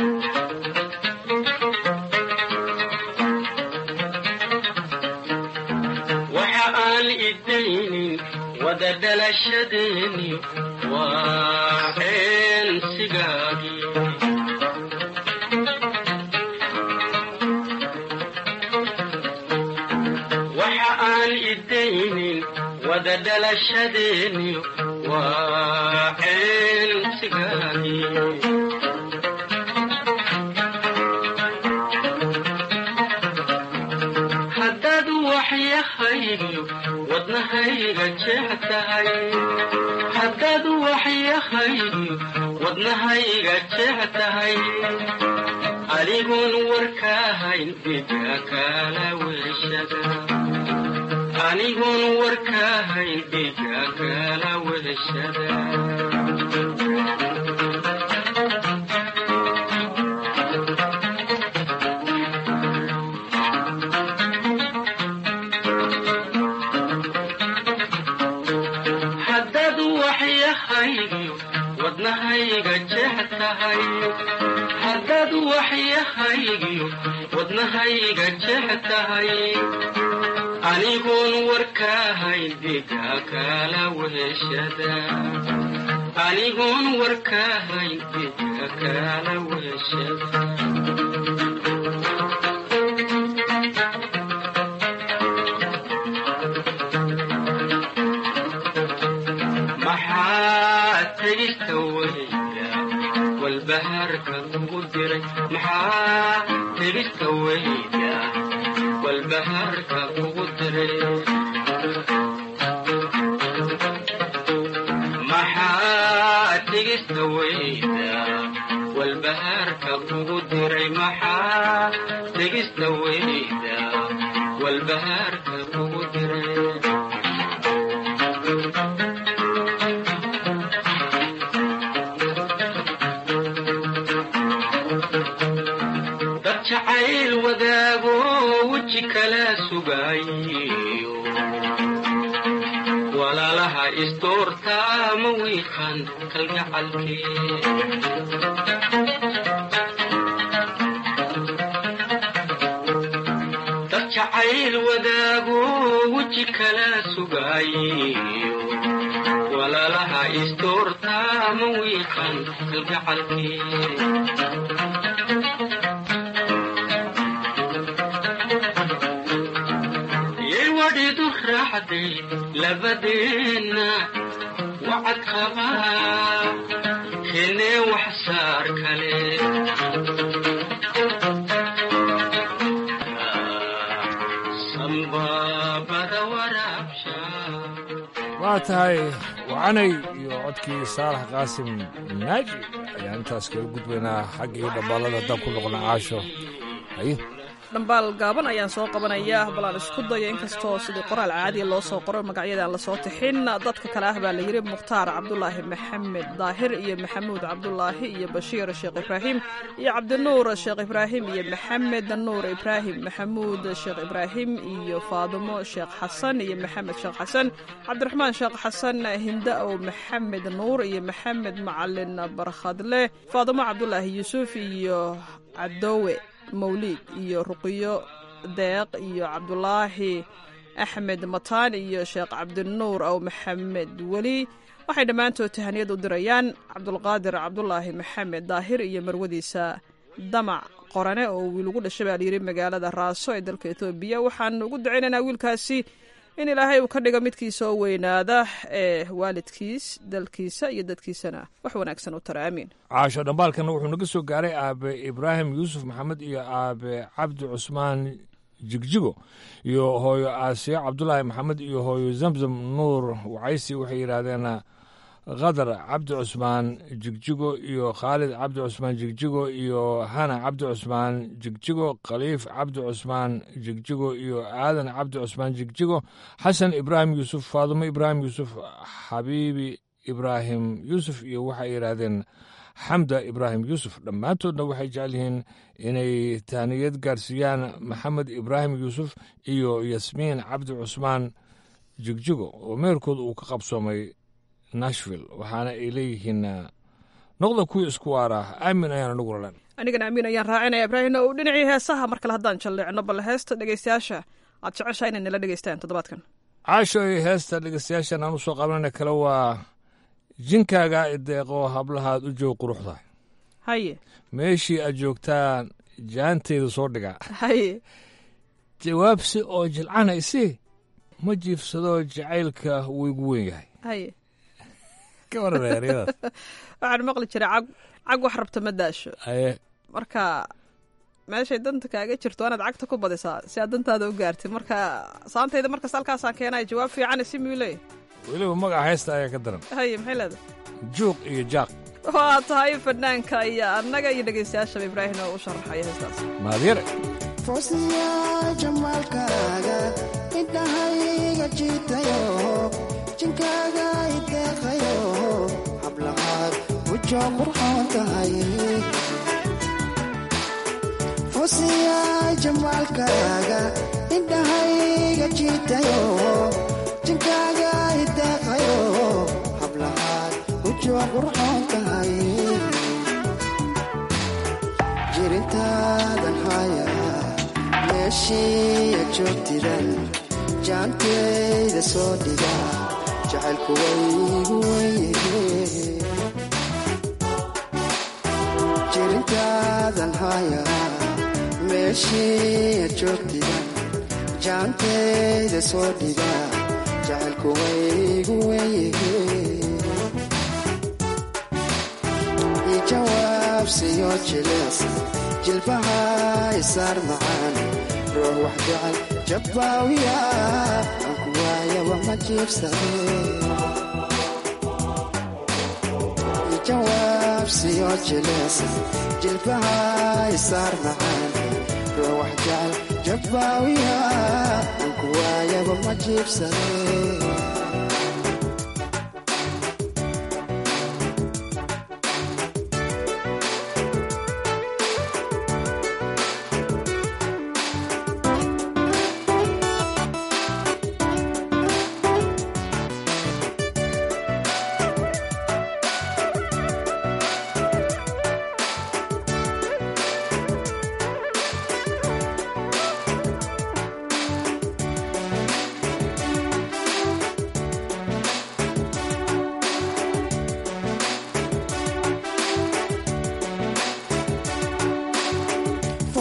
waxa aan idaynin wada dhalashadeeni waa eensigaagii waxa aan idaynin wada dhalashadeeni waa eensigaagii haddaad waxyahaygiyo wadnahayga jeex tahay haddaad waxyahaygiyo wadnahayga jeex tahay adigoon warkaahayn dhiga kala weshada anigoon warkaahayn dhiga kala weshada haddaad waxyahaygiyo wadnahayga jeex tahay haddaad waxyahaygiyo wadnahayga jeex tahay anigoon warkaahayn dhiga kala weshada anigoon warkaahayn dhiga kala weshada maxaa tegista weyda walbahaarka kugu diray maxaa tegista weyda walbahaarka kugu diray maxaa tegista weyda walbahaarka kugu diray maxaa tegista weyda walbahaarka kugu diray dad jacayl wadaago weji kala sugayo walaalaha isdoorta ma wiiqan kalgacalkee dad jacayl wadaago weji kala sugayo walaalaha isdoorta ma wiiqan kalgacalkee yay wadhidu raacday labadeenna wacad qabaa keenee wax saar kale sanbaabada waraabsha waa tahay wacanay iyo codkii saalax qaasim naaji ayaan intaas kaga gudbaynaa xaggii dhambaalada haddaan ku noqona caasho haye dhambaal gaaban ayaan soo qabanaya bal aan isku dayo inkastoo sidii qoraal caadiya loo soo qoro magacyada aan lasoo tixin dadka kale ah baa la yidhi mukhtaar cabdulaahi maxamed daahir iyo maxamuud cabdulaahi iyo bashiir sheekh ibraahim iyo cabdinuur sheekh ibraahim iyo maxamed nuur ibraahim maxamuud sheekh ibraahim iyo faadumo sheekh xasan iyo maxamed sheekh xasan cabdiraxmaan sheekh xasan hinda-ow maxamed nuur iyo maxamed macalin barkhadle faadumo cabdulaahi yuusuf iyo cadowe mawliid iyo ruqiyo deeq iyo cabdulaahi axmed mataan iyo sheekh cabdinuur ow maxamed weli waxay dhammaantood tahaniyad u dirayaan cabdulqaadir cabdulaahi maxamed daahir iyo marwadiisa damac qorane oo wiil ugu dhashay baa layidhi magaalada raaso ee dalka etoobiya waxaan ugu ducaynaynaa wiilkaasi in ilaahay uu ka dhigo midkiisa oo weynaada ee waalidkiis dalkiisa iyo dadkiisana wax wanaagsan u tara aamiin caasho dhambaalkan wuxuu naga soo gaaray aabe ibraahim yuusuf maxamed iyo aabe cabdi cusmaan jigjigo iyo hooyo aasiya cabdulaahi maxamed iyo hooyo zamzam nuur wacaysi waxay yidhaahdeen khadar cabdi cusmaan jigjigo iyo khaalid cabdi cusmaan jigjigo iyo hana cabdi cusmaan jigjigo khaliif cabdi cusmaan jigjigo iyo aadan cabdi cusmaan jigjigo xasan ibraahim yuusuf faadumo ibraahim yuusuf xabiibi ibraahim yuusuf iyo waxay yidhaahdeen xamda ibraahim yuusuf dhammaantoodna waxay jecel yihiin inay tahniyad gaarsiiyaan maxamed ibraahim yuusuf iyo yasmiin cabdi cusmaan jigjigo oo meerkooda uu ka qabsoomay nashville waxaana ay leeyihiin noqda kuwii isku waara aamin ayaan anagu ralan anigana amiin ayaan raacinaya ibraahimna uu dhinacii heesaha mar kale haddaan jalleecno bal heesta dhegaystayaasha aad jeceshaa inay nala dhegaystaan toddobaadkan caasho iyo heesta dhegeystayaashan aan u soo qabanana kale waa jinkaaga ideeqo hablahaad u joog quruxda haye meeshii aad joogtaan jaanteeda soo dhigaa haye jawaabsi oo jilcanaysi ma jiifsadoo jacaylka wuu igu weyn yahay haye ka waran eryadaas waxaan maqli jiray cag cag wax rabta ma daasho aye marka meeshay danta kaaga jirto waanaad cagta ku badisaa si aad dantaada u gaartid marka saantayda markas halkaasaan keenaya jawaab fiican si muu leeyahy weliba magaca heesta ayaa ka daran haye maxay leedahay juuq iyo jaaq waa tahay fanaanka iyo annaga iyo dhegaystayaashaba ibraahim oo u sharaxaya heestaas maadyare foosiya jamaalkaaga indhahayga jiitayo jinkaaga ideeqayo hablahaad wujoo qurxoon tahay foosiya jamaalkaaga indhahayga jiitayo jinkaaga ideeqayo hablahaad wujoo qurxoon tahay jirintaadan haya meeshiiya joogtidan jaanteyda soo dhiga jacaylku waygu weye jirintaadan haya meeshiiya joogtidan jaanteyda soo dhiga jacaylku waygu weye ijawaabsiyo jilees jilbaha isaar macaan ruux wax jecel jabbaawiya aan ku waayaba ma jiibsade ijawaabsiyo jilees jilbaha isaar macaan ruux wax jecel jabbaawiya aan ku waayaba ma jiibsade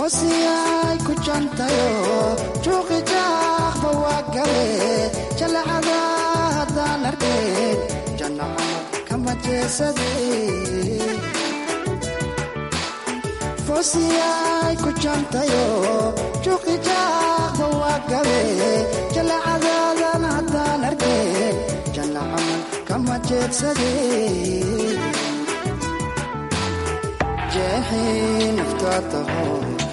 foosiyay ku jantayo juuqi jaaqba waa gale jalacada haddaan arkeen janna camal kama jeesade foosiyay ku jantayo juuqi jaaqba waa gale jalacadaadan haddaan arkeen janna camal kama jeedsade jeexii naftaataho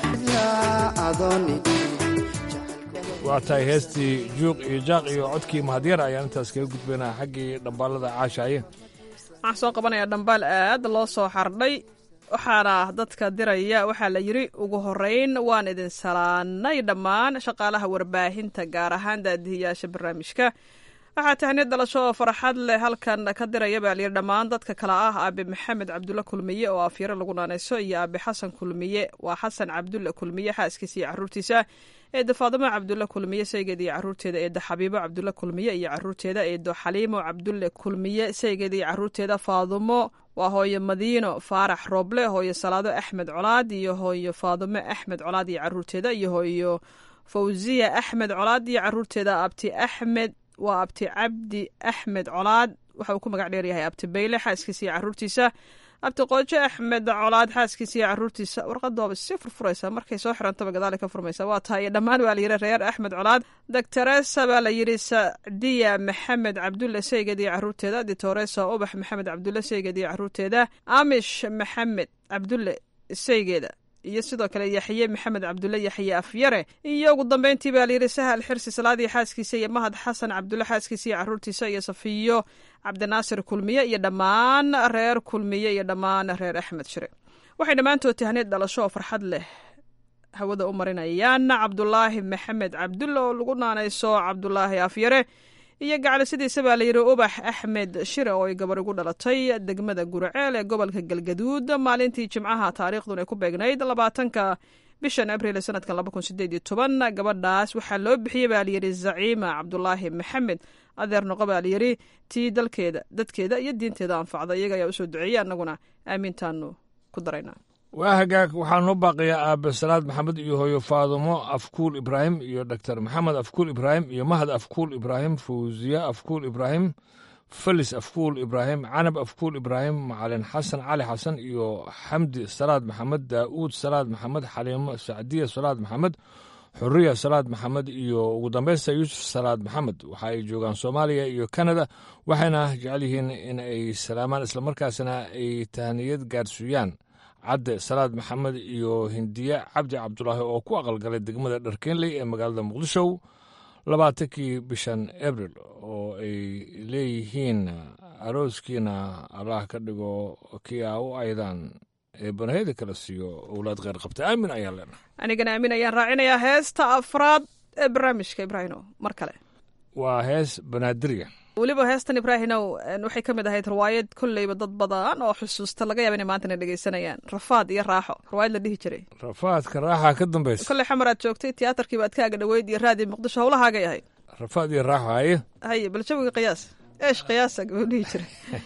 waa tahay heestii juuq iyo jaaq iyo codkii mahadyar ayaan intaas kaga gudbaynaa xaggii dhambaalada caashaaye waxaan soo qabanayaa dhambaal aad loo soo xardhay waxaana dadka diraya waxaa la yidhi ugu horeyn waan idin salaanay dhammaan shaqaalaha warbaahinta gaar ahaan daadihiyaasha barnaamijka waxaa tahniyad dhalasho oo farxad leh halkan ka diraya baa layidhi dhammaan dadka kale ah aabe maxamed cabdulle kulmiye oo afyaro lagu naanayso iyo aabe xasan kulmiye waa xasan cabdulle kulmiye xaaskiisa iyo caruurtiisa eedda faadimo cabdulle kulmiye saygeeda iyo caruurteeda eedda xabiibo cabdulle kulmiye iyo caruurteeda eeddo xaliimo cabdulle kulmiye saygeeda iyo caruurteeda faadumo waa hooyo madiino faarax rooble hooyo salaado axmed colaad iyo hooyo faadumo axmed colaad iyo caruurteeda iyo hooyo fawsiya axmed colaad iyo caruurteeda abti axmed waa abti cabdi axmed colaad waxa uu ku magac dheeryahay abti bayle xaaskiisa iyo caruurtiisa abti qoojo axmed colaad xaaskiisa iyo caruurtiisa warqadooba si furfuraysa markay soo xirantaba gadaale ka furmaysa waa tahay dhammaan waa layidhi reer axmed colaad doctoresa baa la yidhi sacdiya maxamed cabdulle seyged iyo caruurteeda ditoresa ubax maxamed cabdulle seyged iyo caruurteeda amish maxamed cabdulle seygeeda iyo sidoo kale yaxye maxamed cabdulle yaxye afyare iyo ugu dambeyntii baa layidhi sahal xirsi salaadii xaaskiisa iyo mahad xasan cabdulle xaaskiisa iyo caruurtiisa iyo safiyo cabdinaasir kulmiye iyo dhammaan reer kulmiye iyo dhammaan reer axmed shire waxay dhammaantood tahneed dhalasho oo farxad leh hawada u marinayaan cabdulaahi maxamed cabdulle oo lagu naanayso cabdulaahi afyare iyo gacalisidiisa baa layidhi ubax axmed shire oo ay gabar ugu dhalatay degmada guraceel ee gobolka galgaduud maalintii jimcaha taariikhdun ay ku beegnayd labaatanka bishan abriil sanadkan laba kun sideed iyo toban gabadhaas waxaa loo bixiyey baa layidhi zaciima cabdulaahi maxamed adeer noqo baa layidhi tii dalkeeda dadkeeda iyo diinteeda anfacda iyaga ayaa usoo duceeyey annaguna aamiintaanu ku daraynaa waa hagaag waxaa noo baaqiyaa aabe salaad maxamed iyo hooyo faadumo afkuul ibraahim iyo doctor maxamed afkuul ibraahim iyo mahad afkuul ibraahim fawsiya afkuul ibraahim felis afkuul ibraahim canab afkuul ibraahim macalin xasan cali xasan iyo xamdi salaad maxamed daa'uud salaad maxamed xaliimo sacdiya salaad maxamed xuriya salaad maxamed iyo ugu dambaysta yuusuf salaad maxamed waxa ay joogaan soomaaliya iyo kanada waxayna jecel yihiin in ay salaamaan islamarkaasna ay tahniyad gaarsiiyaan cadde salaad maxamed iyo hindiye cabdi cabdulaahi oo ku aqalgalay degmada dharkeenley ee magaalada muqdisho labaatankii bishan abril oo ay leeyihiin arooskiina allah ka dhigo kii a u aydaan ee banaheda kala siiyo owlaad kheyr qabta aamin ayaan leenahay anigana aamin ayaan raacinayaa heesta afraad ee barnaamijka ibraahino mar kale waa hees banaadirya weliba heestan ibraahinow waxay ka mid ahayd riwaayad kolleyba dad badan oo xusuusta laga yaaba inay maantana dhegeysanayaan rafaad iyo raaxo riwaayad la dhihi jiray rafaadka raaxa ka dambaysa kolley xamar aad joogtay tiyaatarkii baad kaaga dhoweyd iyo raadii muqdisho howlahaagay ahayd rafaad iyo raaxo haye haye bal jawiga qiyaas eesh qiyaasa gabuu dhihi jiray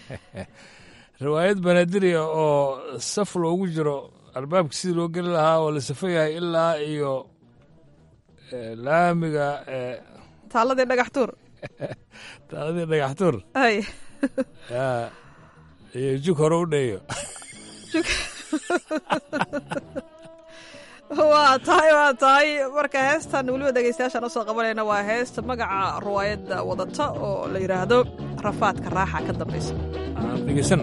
riwaayad banaadirya oo saf loogu jiro albaabka sidii loo geli lahaa oo la safo yahay ilaa iyo laamiga taaladii dhagax tuur taaladii dhagax tuur hay iyo jug hore u dheeyo waa tahay waa tahay marka heestan weliba dhegeystayaashaan usoo qabanayna waa heesta magaca riwaayadda wadata oo la yidhaahdo rafaadka raaxa ka dambaysa aan dhegeysan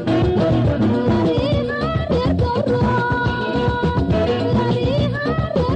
Thank you.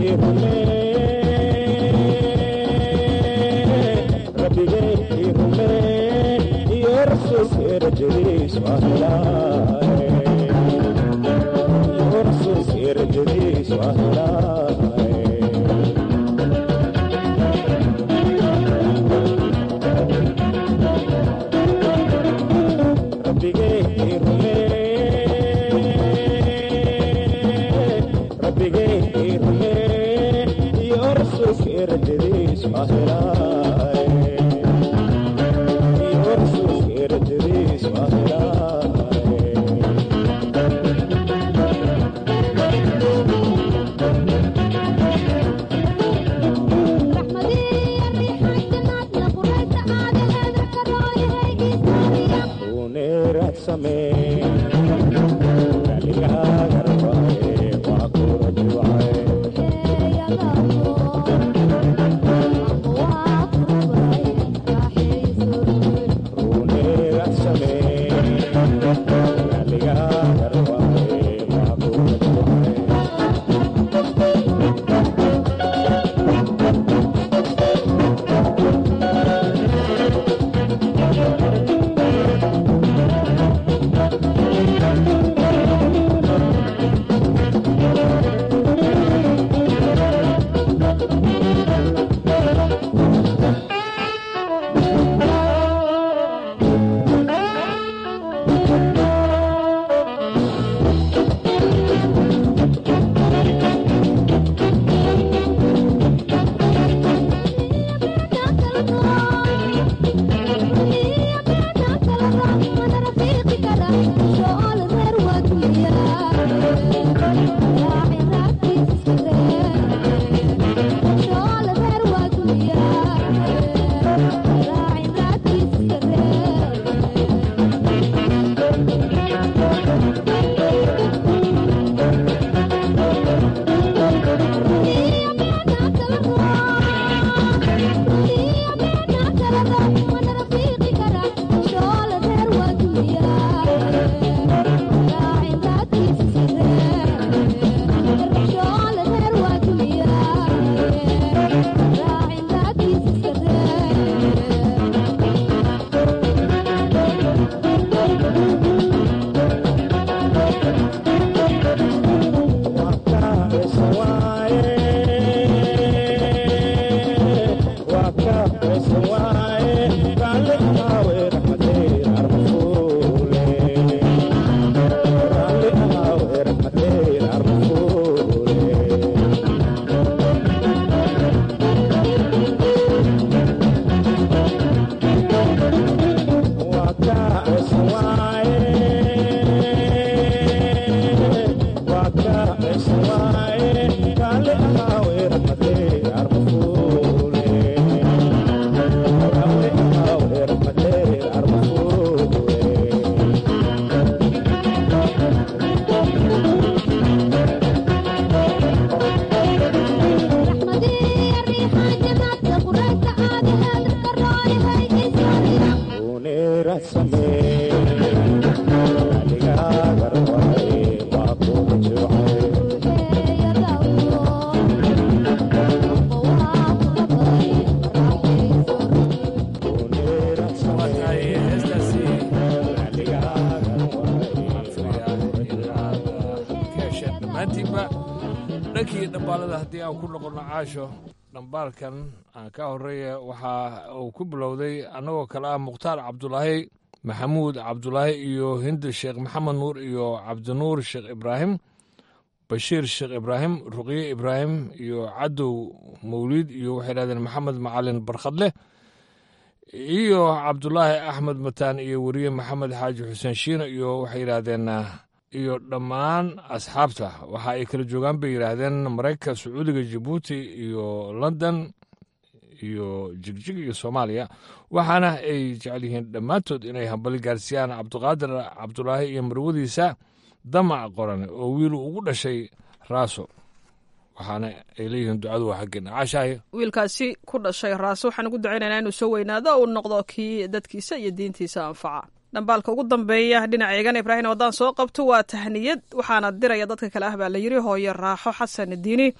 dhankii dhambaalada haddii aan ku noqonno caasho dhambaalkan aan ka horeeya waxa uu ku bilowday annagoo kale ah mukhtaar cabdulaahi maxamuud cabdulaahi iyo hindi sheekh maxamed nuur iyo cabdinuur sheekh ibraahim bashiir sheekh ibraahim ruqye ibraahim iyo cadow mawliid iyo waxay dhahdeen maxamed macalin barkhadleh iyo cabdulaahi axmed mataan iyo weriye maxamed xaaji xuseen shiino iyo waxay yidhaahdeen iyo dhammaan asxaabta waxa ay kala joogaan bay yidhaahdeen maraykanka sacuudiga jabuuti iyo london iyo jigjig iyo soomaaliya waxaana ay jecel yihiin dhammaantood inay hambali gaarsiiyaan cabdiqaadir cabdulaahi iyo marwadiisa damac qoran oo wiil ugu dhashay raaso waxaana ay leeyihiin ducadu waa xaggeena caashaahi wiilkaasi ku dhashay raaso waxaan ugu ducaynaynaa inuu soo weynaado uu noqdo kii dadkiisa iyo diintiisa anfaca dhambaalka ugu dambeeya dhinaca eegana ibraahim haddaan soo qabto waa tahniyad waxaana diraya dadka kale ah baa la yiri hooyo raaxo xasan diini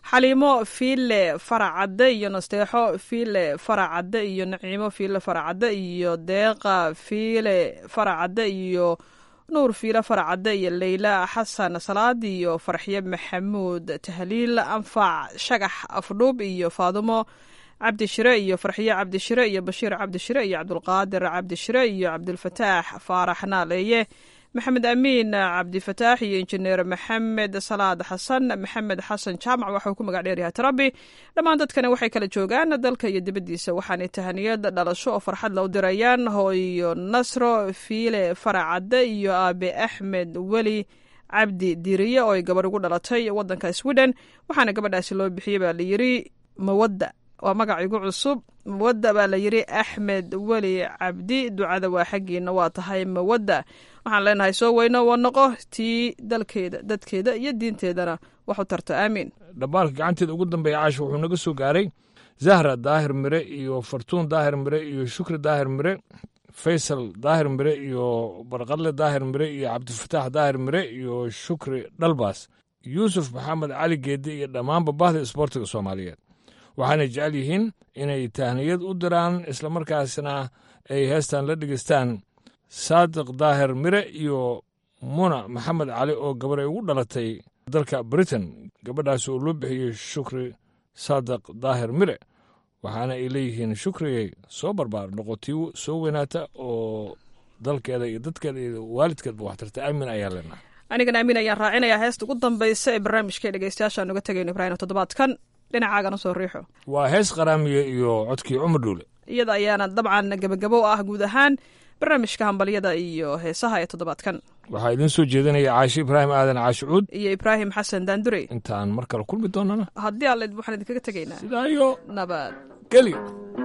xaliimo fiile faracadde iyo nasteexo fiile faracadde iyo naciimo fiile faracadde iyo deeqa fiile faracadde iyo nuur fiile faracadde iyo leyla xasan salaad iyo farxiye maxamuud tahliil anfac shagax afdhuub iyo faadumo cabdishire iyo farxiye cabdishire iyo bashiir cabdishire iyo cabdulqaadir cabdishire iyo cabdulfataax faarax naaleeye maxamed amiin cabdifataax iyo injineer maxamed salaad xasan maxamed xasan jaamac waxauu ku magac dheeryahay tarabi dhammaan dadkani waxay kala joogaan dalka iyo dibaddiisa waxaanay tahaniyad dhalasho oo farxad la u dirayaan hooyo nasro fiile faracadde iyo aabe axmed weli cabdi diriye oo ay gabarh ugu dhalatay wadanka sweden waxaana gabadhaasi loo bixiyey baa layiri mawadda waa magac igu cusub mawadda baa layiri axmed weli cabdi ducada waa xaggiina waa tahay mawadda waxaan leenahay soo weyno waa noqo tii dalkeeda dadkeeda iyo diinteedana wax u tarto aamiin dhambaalka gacanteeda ugu dambeeya caasha wuxuu naga soo gaaray zahra daahir mire iyo fartuun daahir mire iyo shukri daahir mire faysal daahir mire iyo barqadle daahir mire iyo cabdifataax daahir mire iyo shukri dhalbaas yuusuf maxamed cali geedi iyo dhammaanba bahda isboortiga soomaaliyeed waxaanay jecel yihiin inay tahniyad u diraan islamarkaasna ay heestan la dhegeystaan saadiq daahir mire iyo muna maxamed cali oo gabar ay ugu dhalatay dalka britain gabadhaas oo loo bixiyey shukri saadiq daahir mire waxaana ay leeyihiin shukriyay soo barbaar noqotii soo weynaata oo dalkeeda iyo dadkeeda iyo waalidkeedba waxtarta aamin ayaa leenahay anigana amiin ayaan raacinayaa heesta ugu dambaysa ee barnaamijka dhegeystayaashaan uga tegayno ibraahim toddobaadkan dhinacaagana soo riixo waa hees qaraamiye iyo codkii cumar dhuule iyada ayaana dabcan gebagabo u ah guud ahaan barnaamijka hambalyada iyo heesaha ee toddobaadkan waxaa idiin soo jeedinaya caashi ibraahim aadan caashi cuud iyo ibraahim xasan daandurey intaan mar kale kulmi doonana haddii alle waxaan idinkaga tegaynaa sidaa iyo nabad geli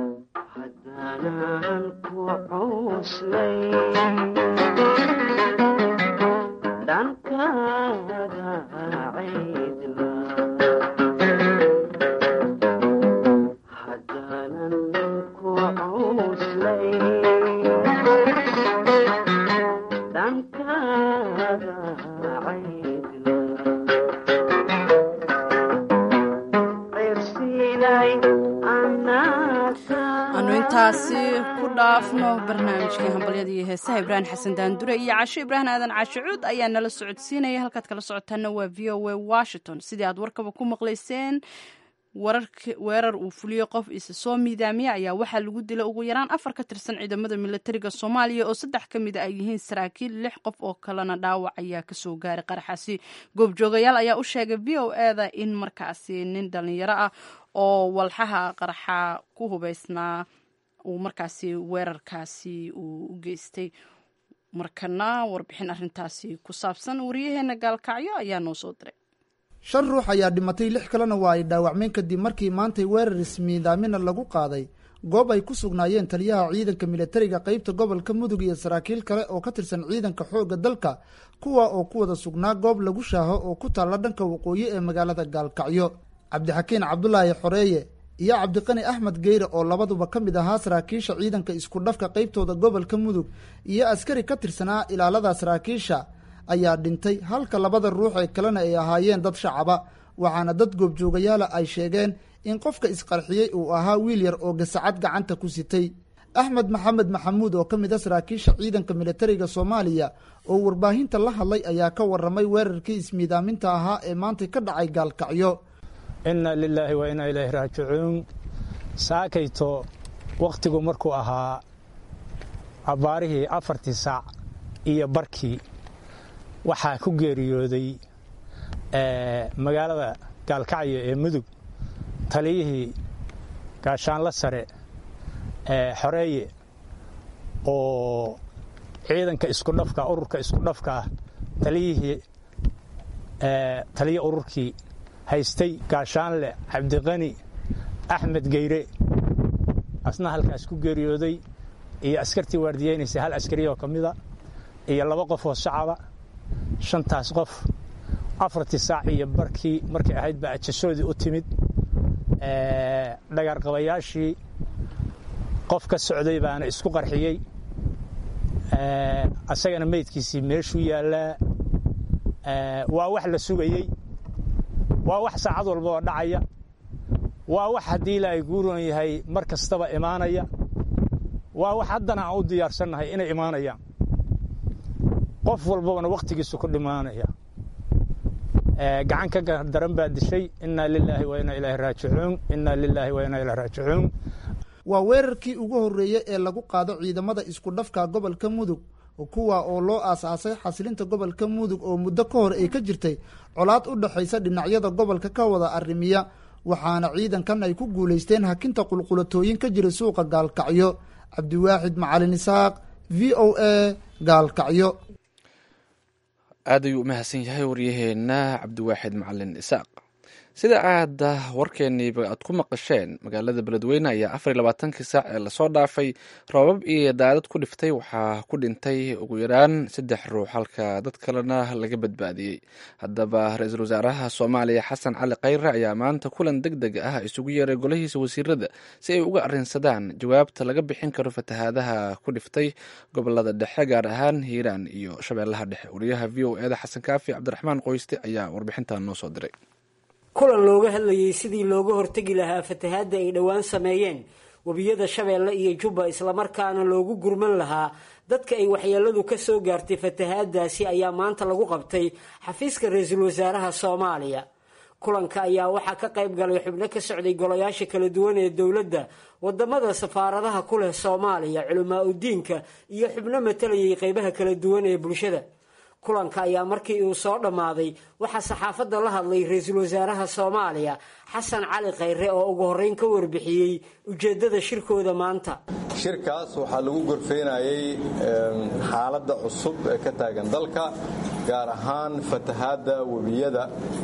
anu intaasi ku dhaafno barnaamijkii hambalyada iyo heesaha ibraahim xasan daandure iyo casho ibraahim aadan casho cuud ayaa nala socodsiinaya halkaad kala socotaana waa v o a washington sidii aad warkaba ku maqlayseen weerar uu fuliyey qof isa soo miidaamiya ayaa waxaa lagu dilay ugu yaraan afar ka tirsan ciidamada milatariga soomaaliya oo saddex ka mid a ay yihiin saraakiil lix qof oo kalena dhaawac ayaa kasoo gaaray qaraxaasi goobjoogayaal ayaa u sheegay v o eda in markaasi nin dhalinyaro ah oo walxaha qaraxa ku hubeysnaa uu markaasi weerarkaasi uu u geystay markana warbixin arintaasi ku saabsan wariyaheena gaalkacyo ayaa noo soo diray shan ruux ayaa dhimatay lix kalena waa ay dhaawacmeen kadib markii maantay weerar ismiidaamina lagu qaaday goob ay ku sugnaayeen taliyaha ciidanka milatariga qeybta gobolka mudug iyo saraakiil kale oo ka tirsan ciidanka xoogga dalka kuwa oo ku wada sugnaa goob lagu shaaho oo ku taalla dhanka waqooyi ee magaalada gaalkacyo cabdixakiin cabdulaahi xoreeye iyo cabdiqani axmed geyre oo labaduba ka mid ahaa saraakiisha ciidanka isku dhafka qeybtooda gobolka mudug iyo askari ka tirsanaa ilaalada saraakiisha ayaa dhintay halka labada ruux ee kalena ay ahaayeen dad shacaba waxaana dad goobjoogayaala ay sheegeen in qofka isqarxiyey uu ahaa wiil yar oo gasacad gacanta ku sitay axmed maxamed maxamuud oo ka mid a saraakiisha ciidanka milatariga soomaaliya oo warbaahinta la hadlay ayaa ka waramay weerarkii ismiidaaminta ahaa ee maantay ka dhacay gaalkacyo inna lilaahi wa inaa ilaahi raajicuun saakayto wakhtigu markuu ahaa abbaarihii afartii saac iyo barkii waxaa ku geeriyooday magaalada gaalkacyo ee mudug taliyihii gaashaanla sare xoreeye oo ciidanka iskudhafka ururka isku dhafka ah taliyihii taliye ururkii haystay gaashaanle cabdiqani axmed geyre asna halkaas ku geeriyooday iyo askartii waardiyeynaysa hal askari oo ka mida iyo laba qof oo shacaba shantaas qof afartii saac iyo barkii markay ahayd baa ajasoodii u timid dhagaarqabayaashii qof ka socday baana isku qarxiyey asagana meydkiisii meeshuu yaallaa waa wax la sugayey waa wax saacad walba oo dhacaya waa wax haddii ilaahay guuroon yahay mar kastaba imaanaya waa wax haddana aan u diyaarsannahay inay imaanayaan qof walbabana wakhtigiisu ku dhimaanaya gacan ka daran baa dishay innaa lilaahi wa innaa ilaahi raajicuun innaa lilaahi wa innaa ilaahi raajicuun waa weerarkii ugu horreeyey ee lagu qaado ciidamada isku dhafka gobolka mudug kuwa oo loo aas-aasay xasilinta gobolka mudug oo muddo ka hor ay ka jirtay colaad u dhexaysa dhinacyada gobolka ka wada arrimiya waxaana ciidankan ay ku guulaysteen hakinta qulqulatooyin ka jira suuqa gaalkacyo cabdiwaaxid macalin isaaq v o a gaalkacyo aad ayuu u mahadsan yahay waryaheena cabdiwaaxid macalin isaaq sida aad warkeeniiba aad ku maqasheen magaalada beledweyne ayaa afar iyo labaatankii saac ee lasoo dhaafay roobab iyo daadad ku dhiftay waxaa ku dhintay ugu yaraan saddex ruux halka dad kalena laga badbaadiyey haddaba ra-iisul wasaaraha soomaaliya xasan cali khayre ayaa maanta kulan deg deg ah isugu yeeray golahiisa wasiirada si ay uga arrinsadaan jawaabta laga bixin karo fatahaadaha ku dhiftay gobolada dhexe gaar ahaan hiiraan iyo shabeellaha dhexe wariyaha v o eda xasan kaafi cabdiraxmaan qoyste ayaa warbixintan noo soo diray kulan looga hadlayay sidii looga hortegi lahaa fatahaadda ay dhowaan sameeyeen webiyada shabeelle iyo jubba islamarkaana loogu gurman lahaa dadka ay waxyeeladu ka soo gaartay fatahaadaasi ayaa maanta lagu qabtay xafiiska ra-iisul wasaaraha soomaaliya kulanka ayaa waxaa ka qayb galay xubno ka socday golayaasha kala duwan ee dowladda wadamada safaaradaha ku leh soomaaliya culamaa udiinka iyo xubno matalayay qeybaha kala duwan ee bulshada kulanka ayaa markii uu soo dhammaaday waxaa saxaafadda la hadlay ra-iisul wasaaraha soomaaliya xasan cali khayre oo ugu horreyn ka warbixiyey ujeeddada shirkooda maanta shirkaas waxaa lagu gorfeynayay xaaladda cusub ee ka taagan dalka gaar ahaan fatahaadda webiyada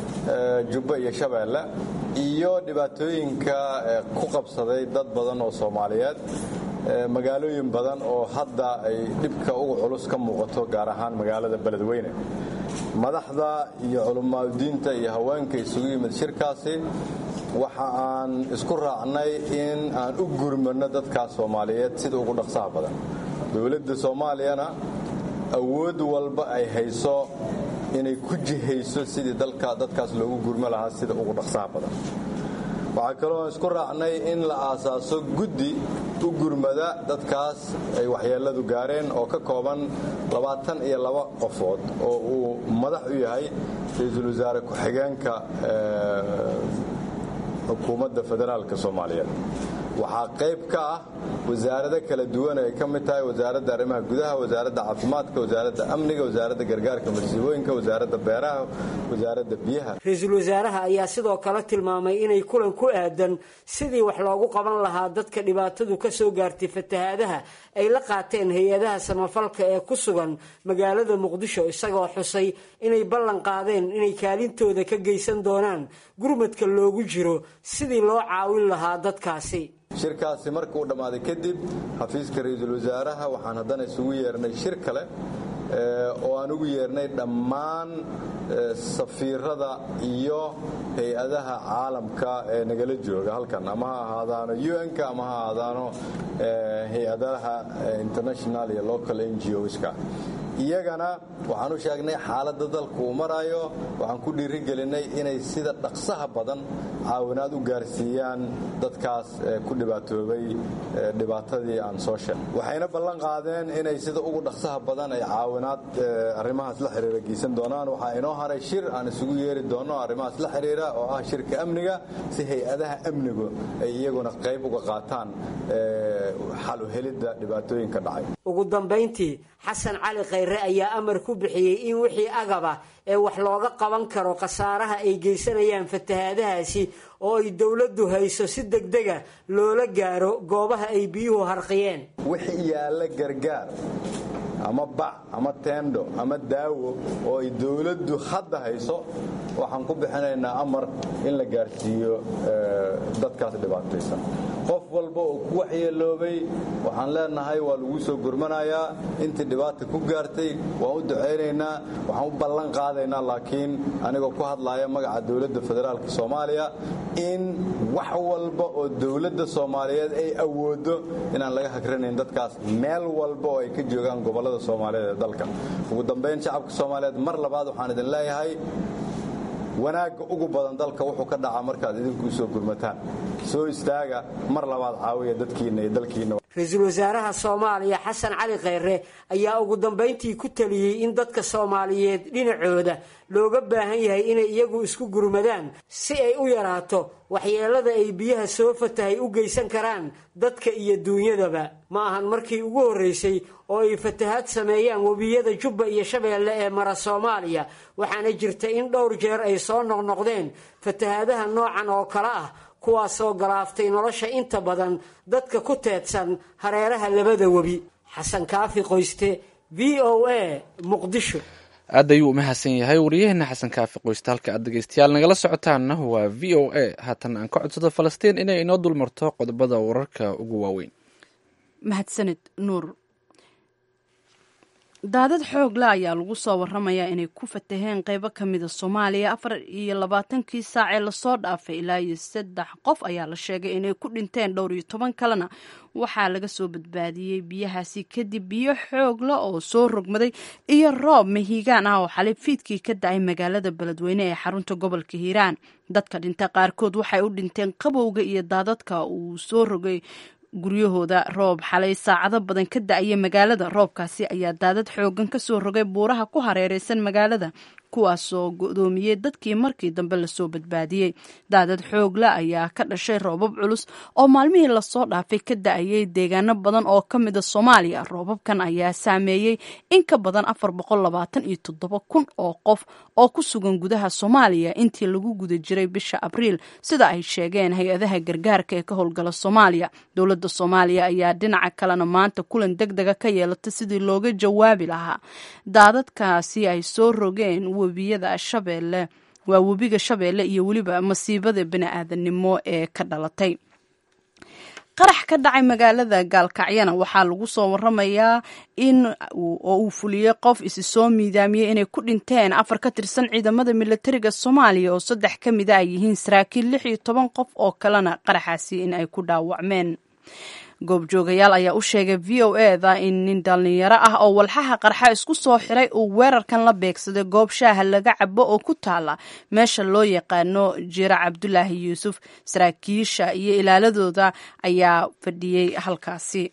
jubba iyo shabeelle iyo dhibaatooyinka ku qabsaday dad badan oo soomaaliyeed magaalooyin badan oo hadda ay dhibka uga culus ka muuqato gaar ahaan magaalada beledweyne madaxda iyo culimaadudiinta iyo haweenka isugu yimid shirkaasi waxa aan isku raacnay in aan u gurmano dadkaas soomaaliyeed sida ugu dhaqsaha badan dowladda soomaaliyana awood walba ay hayso inay ku jihayso sidii dalka dadkaas loogu gurmo lahaa sida ugu dhaqsaha badan waxaa kaloo isku raacnay in la aasaaso guddi u gurmada dadkaas ay waxyeeladu gaareen oo ka kooban labaatan iyo laba qofood oo uu madax u yahay ra-iisul wasaare ku-xigeenka xukuumadda federaalka soomaaliyeed waxaa qayb ka ah wasaarado kala duwan ay ka mid tahay wasaaradda arrimaha gudaha wasaaradda caafimaadka wasaaradda amniga wasaaradda gargaarka masiibooyinka wasaaradda beeraha wasaaradda biyaha ra-iisul wasaaraha ayaa sidoo kale tilmaamay inay kulan ku aadan sidii wax loogu qaban lahaa dadka dhibaatadu ka soo gaartay fatahaadaha ay la qaateen hay-adaha samafalka ee ku sugan magaalada muqdisho isagoo xusay inay ballan qaadeen inay kaalintooda ka geysan doonaan gurmadka loogu jiro sidii loo caawin lahaa dadkaasi shirkaasi marka uu dhammaaday kadib xafiiska ra-iisul wasaaraha waxaan haddana isugu yeernay shir kale oo aan ugu yeernay dhammaan safiirada iyo hay-adaha caalamka ee nagala jooga halkan ama ha ahaadaano un-ka ama ha ahaadaano hay-adaha international iyo local n g oska iyagana waxaan u sheegnay xaaladda dalku uu maraayo waxaan ku dhiirigelinay inay sida dhaqsaha badan caawinaad u gaarsiiyaan dadkaas ku dhibaatoobay dhibaatadii aan soo sheegay waxayna ballan qaadeen inay sida ugu dhaqsaha badan ay caawinaad arrimahaas la xiriira geysan doonaan waxaa inoo haray shir aan isugu yeeri doono arrimahaas la xiriira oo ah shirka amniga si hay-adaha amnigu ay iyaguna qayb uga qaataan xal u helidda dhibaatooyinka dhacay ugu dambayntii xasan cali khayre ayaa amar ku bixiyey in wixii agaba ee wax looga qaban karo khasaaraha ay geysanayaan fatahaadahaasi oo ay dowladdu hayso si degdega loola gaaro goobaha ay biyuhu harqiyeen wixii yaalla gargaar ama bac ama teendho ama daawo oo ay dowladdu hadda hayso waxaan ku bixinaynaa amar in la gaarsiiyo dadkaas dhibaataysan qof walba oo ku waxyeeloobay waxaan leenahay waa lagu soo gurmanayaa intii dhibaata ku gaartay waan u ducaynaynaa waxaan u ballan qaadaynaa laakiin anigoo ku hadlaaya magaca dowladda federaalka soomaaliya in wax walba oo dowladda soomaaliyeed ay awoodo inaan laga hagranayn dadkaas meel walba oo ay ka joogaan gobollada soomaaliyeed ee dalka ugu dambayn shacabka soomaaliyeed mar labaad waxaan idin leeyahay wanaagga ugu badan dalka wuxuu ka dhacaa markaad idinku soo gurmataan soo istaaga mar labaad caawiya dadkiinna iyo dalkiinna ra-iisul wasaaraha soomaaliya xasan cali kheyre ayaa ugu dambayntii ku taliyey in dadka soomaaliyeed dhinacooda looga baahan yahay inay iyagu isku gurmadaan si ay u yaraato waxyeelada ay biyaha soo fatahay u geysan karaan dadka iyo duunyadaba ma ahan markii ugu horreysay oo ay fatahaad sameeyaan webiyada jubba iyo shabeelle ee mara soomaaliya waxaana jirta in dhowr jeer ay soo noqnoqdeen fatahaadaha noocan oo kale ah kuwaasoo galaaftay nolosha inta badan dadka ku teedsan hareeraha labada webi xasan kaafi qoyste v o a muqdisho aad ayuu u mahadsan yahay waryaheena xasan kaafi qoyste halka aad dhegeystayaal nagala socotaanna waa v o a haatan aan ka codsado falastiin inay inoo dulmarto qodobada wararka ugu waaweyn mahadsanid nuur daadad xoogla ayaa lagu soo waramayaa inay ku fataheen qeybo ka mida soomaaliya afar iyo labaatankii saacee lasoo dhaafay ilaa iyo saddex qof ayaa la sheegay inay ku dhinteen dhowr iyo toban kalena waxaa laga soo badbaadiyey biyahaasi kadib biyo xoogla oo soo rogmaday iyo roob mahiigaan ah oo xalay fiidkii ka da-ay magaalada beledweyne ee xarunta gobolka hiiraan dadka dhinta qaarkood waxay u dhinteen qabowga iyo daadadka uu soo rogay guryahooda roob xalay saacado badan ka da-aya magaalada roobkaasi ayaa daadad xoogan ka soo rogay buuraha ku hareereysan magaalada kuwaasoo godoomiyey dadkii markii dambe lasoo badbaadiyey daadad xoogla ayaa ka dhashay roobab culus oo maalmihii lasoo dhaafay ka da-ayay deegaano badan oo ka mida soomaaliya roobabkan ayaa saameeyey in ka badan afar boqol labaatan iyo toddoba kun oo qof oo ku sugan gudaha soomaaliya intii lagu guda jiray bisha abriil sida ay sheegeen hay-adaha gargaarka ee ka howlgala soomaaliya dowladda soomaaliya ayaa dhinaca kalena maanta kulan deg dega ka yeelata sidii looga jawaabi lahaa daadadkaasi ay soo rogeen webiyada shabeelle waa webiga shabeelle iyo weliba masiibada bini-aadanimo ee ka dhalatay qarax ka dhacay magaalada gaalkacyana waxaa lagu soo waramayaa in oo uu fuliyey qof isi soo miidaamiyey inay ku dhinteen afar ka tirsan ciidamada militariga soomaaliya oo saddex ka mida ay yihiin saraakiil lix iyo toban qof oo kalena qaraxaasi in ay ku dhaawacmeen goobjoogayaal ayaa u sheegay v o eda in nin dhallinyaro ah oo walxaha qarxa isku soo xiray uu weerarkan la beegsaday goob shaaha laga cabo oo ku taala meesha loo yaqaano jira cabdulaahi yuusuf saraakiisha iyo ilaaladooda ayaa fadhiyey halkaasi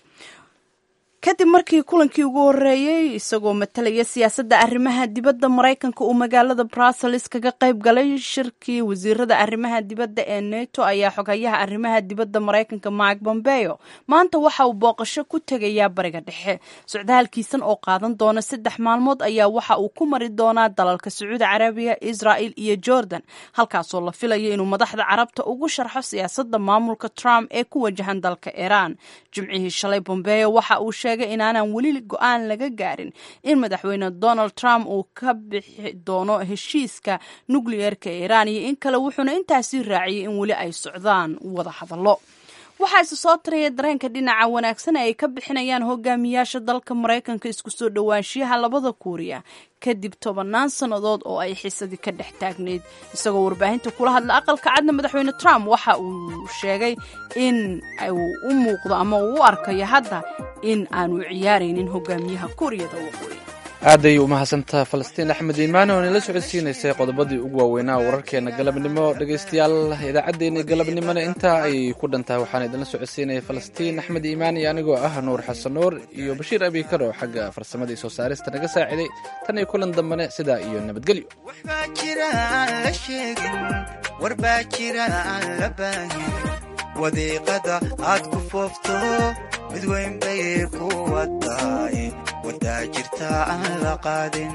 kadib markii kulankii ugu horeeyey isagoo matalaya siyaasadda arrimaha dibadda maraykanka uu magaalada brussels kaga qayb galay shirkii wasiirada arrimaha dibadda ee neto ayaa xogayaha arrimaha dibadda maraykanka mike bombeo maanta waxa uu booqasho ku tegayaa bariga dhexe socdaalkiisan oo qaadan doona saddex maalmood ayaa waxa uu ku mari doonaa dalalka sacuudi carabiya israel iyo jordan halkaasoo la filayo inuu madaxda carabta ugu sharxo siyaasadda maamulka trump ee ku wajahan dalka iiraan jimcihii shalay bombeo waxa uu inaanan weli go-aan laga gaarin in madaxweyne donald trump uu ka bixi doono heshiiska nukliyeerka iiraan iyo in kale wuxuuna intaasi raaciyey in weli ay socdaan wada hadallo waxaa isu soo taraya dareenka dhinaca wanaagsan ee ay ka bixinayaan hogaamiyaasha dalka maraykanka isku soo dhowaanshiyaha labada kuuriya kadib tobannaan sannadood oo ay xisadii ka dhex taagnayd isagoo warbaahinta kula hadla aqalka cadna madaxweyne trump waxa uu sheegay in uu u muuqdo ama uu u arkayo hadda in aanu ciyaaraynin hogaamiyaha kuuriyada waqooyi aad ayay umahadsantaha falastiin axmed iimaane oo nala socodsiinaysay qodobadii ugu waaweynaa wararkeena galabnimo dhegaystayaal idaacaddeenna galabnimona intaa ayay ku dhantahay waxaana idinla socodsiinaya falastiin axmed iimaan iyo anigoo ah nuur xasan nuur iyo bashiir abikar oo xagga farsamadii soo saarista naga saaciday tan iyo kulan dambane sidaa iyo nabadgelyo waxbaa jira aan la sheegin warbaa jira aan la baahin wadiiqada aad ku foofto mid weyn bay ku wataay wadaa jirta aan la qaadin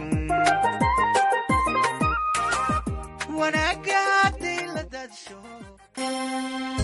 wanaagga hadday la daadsho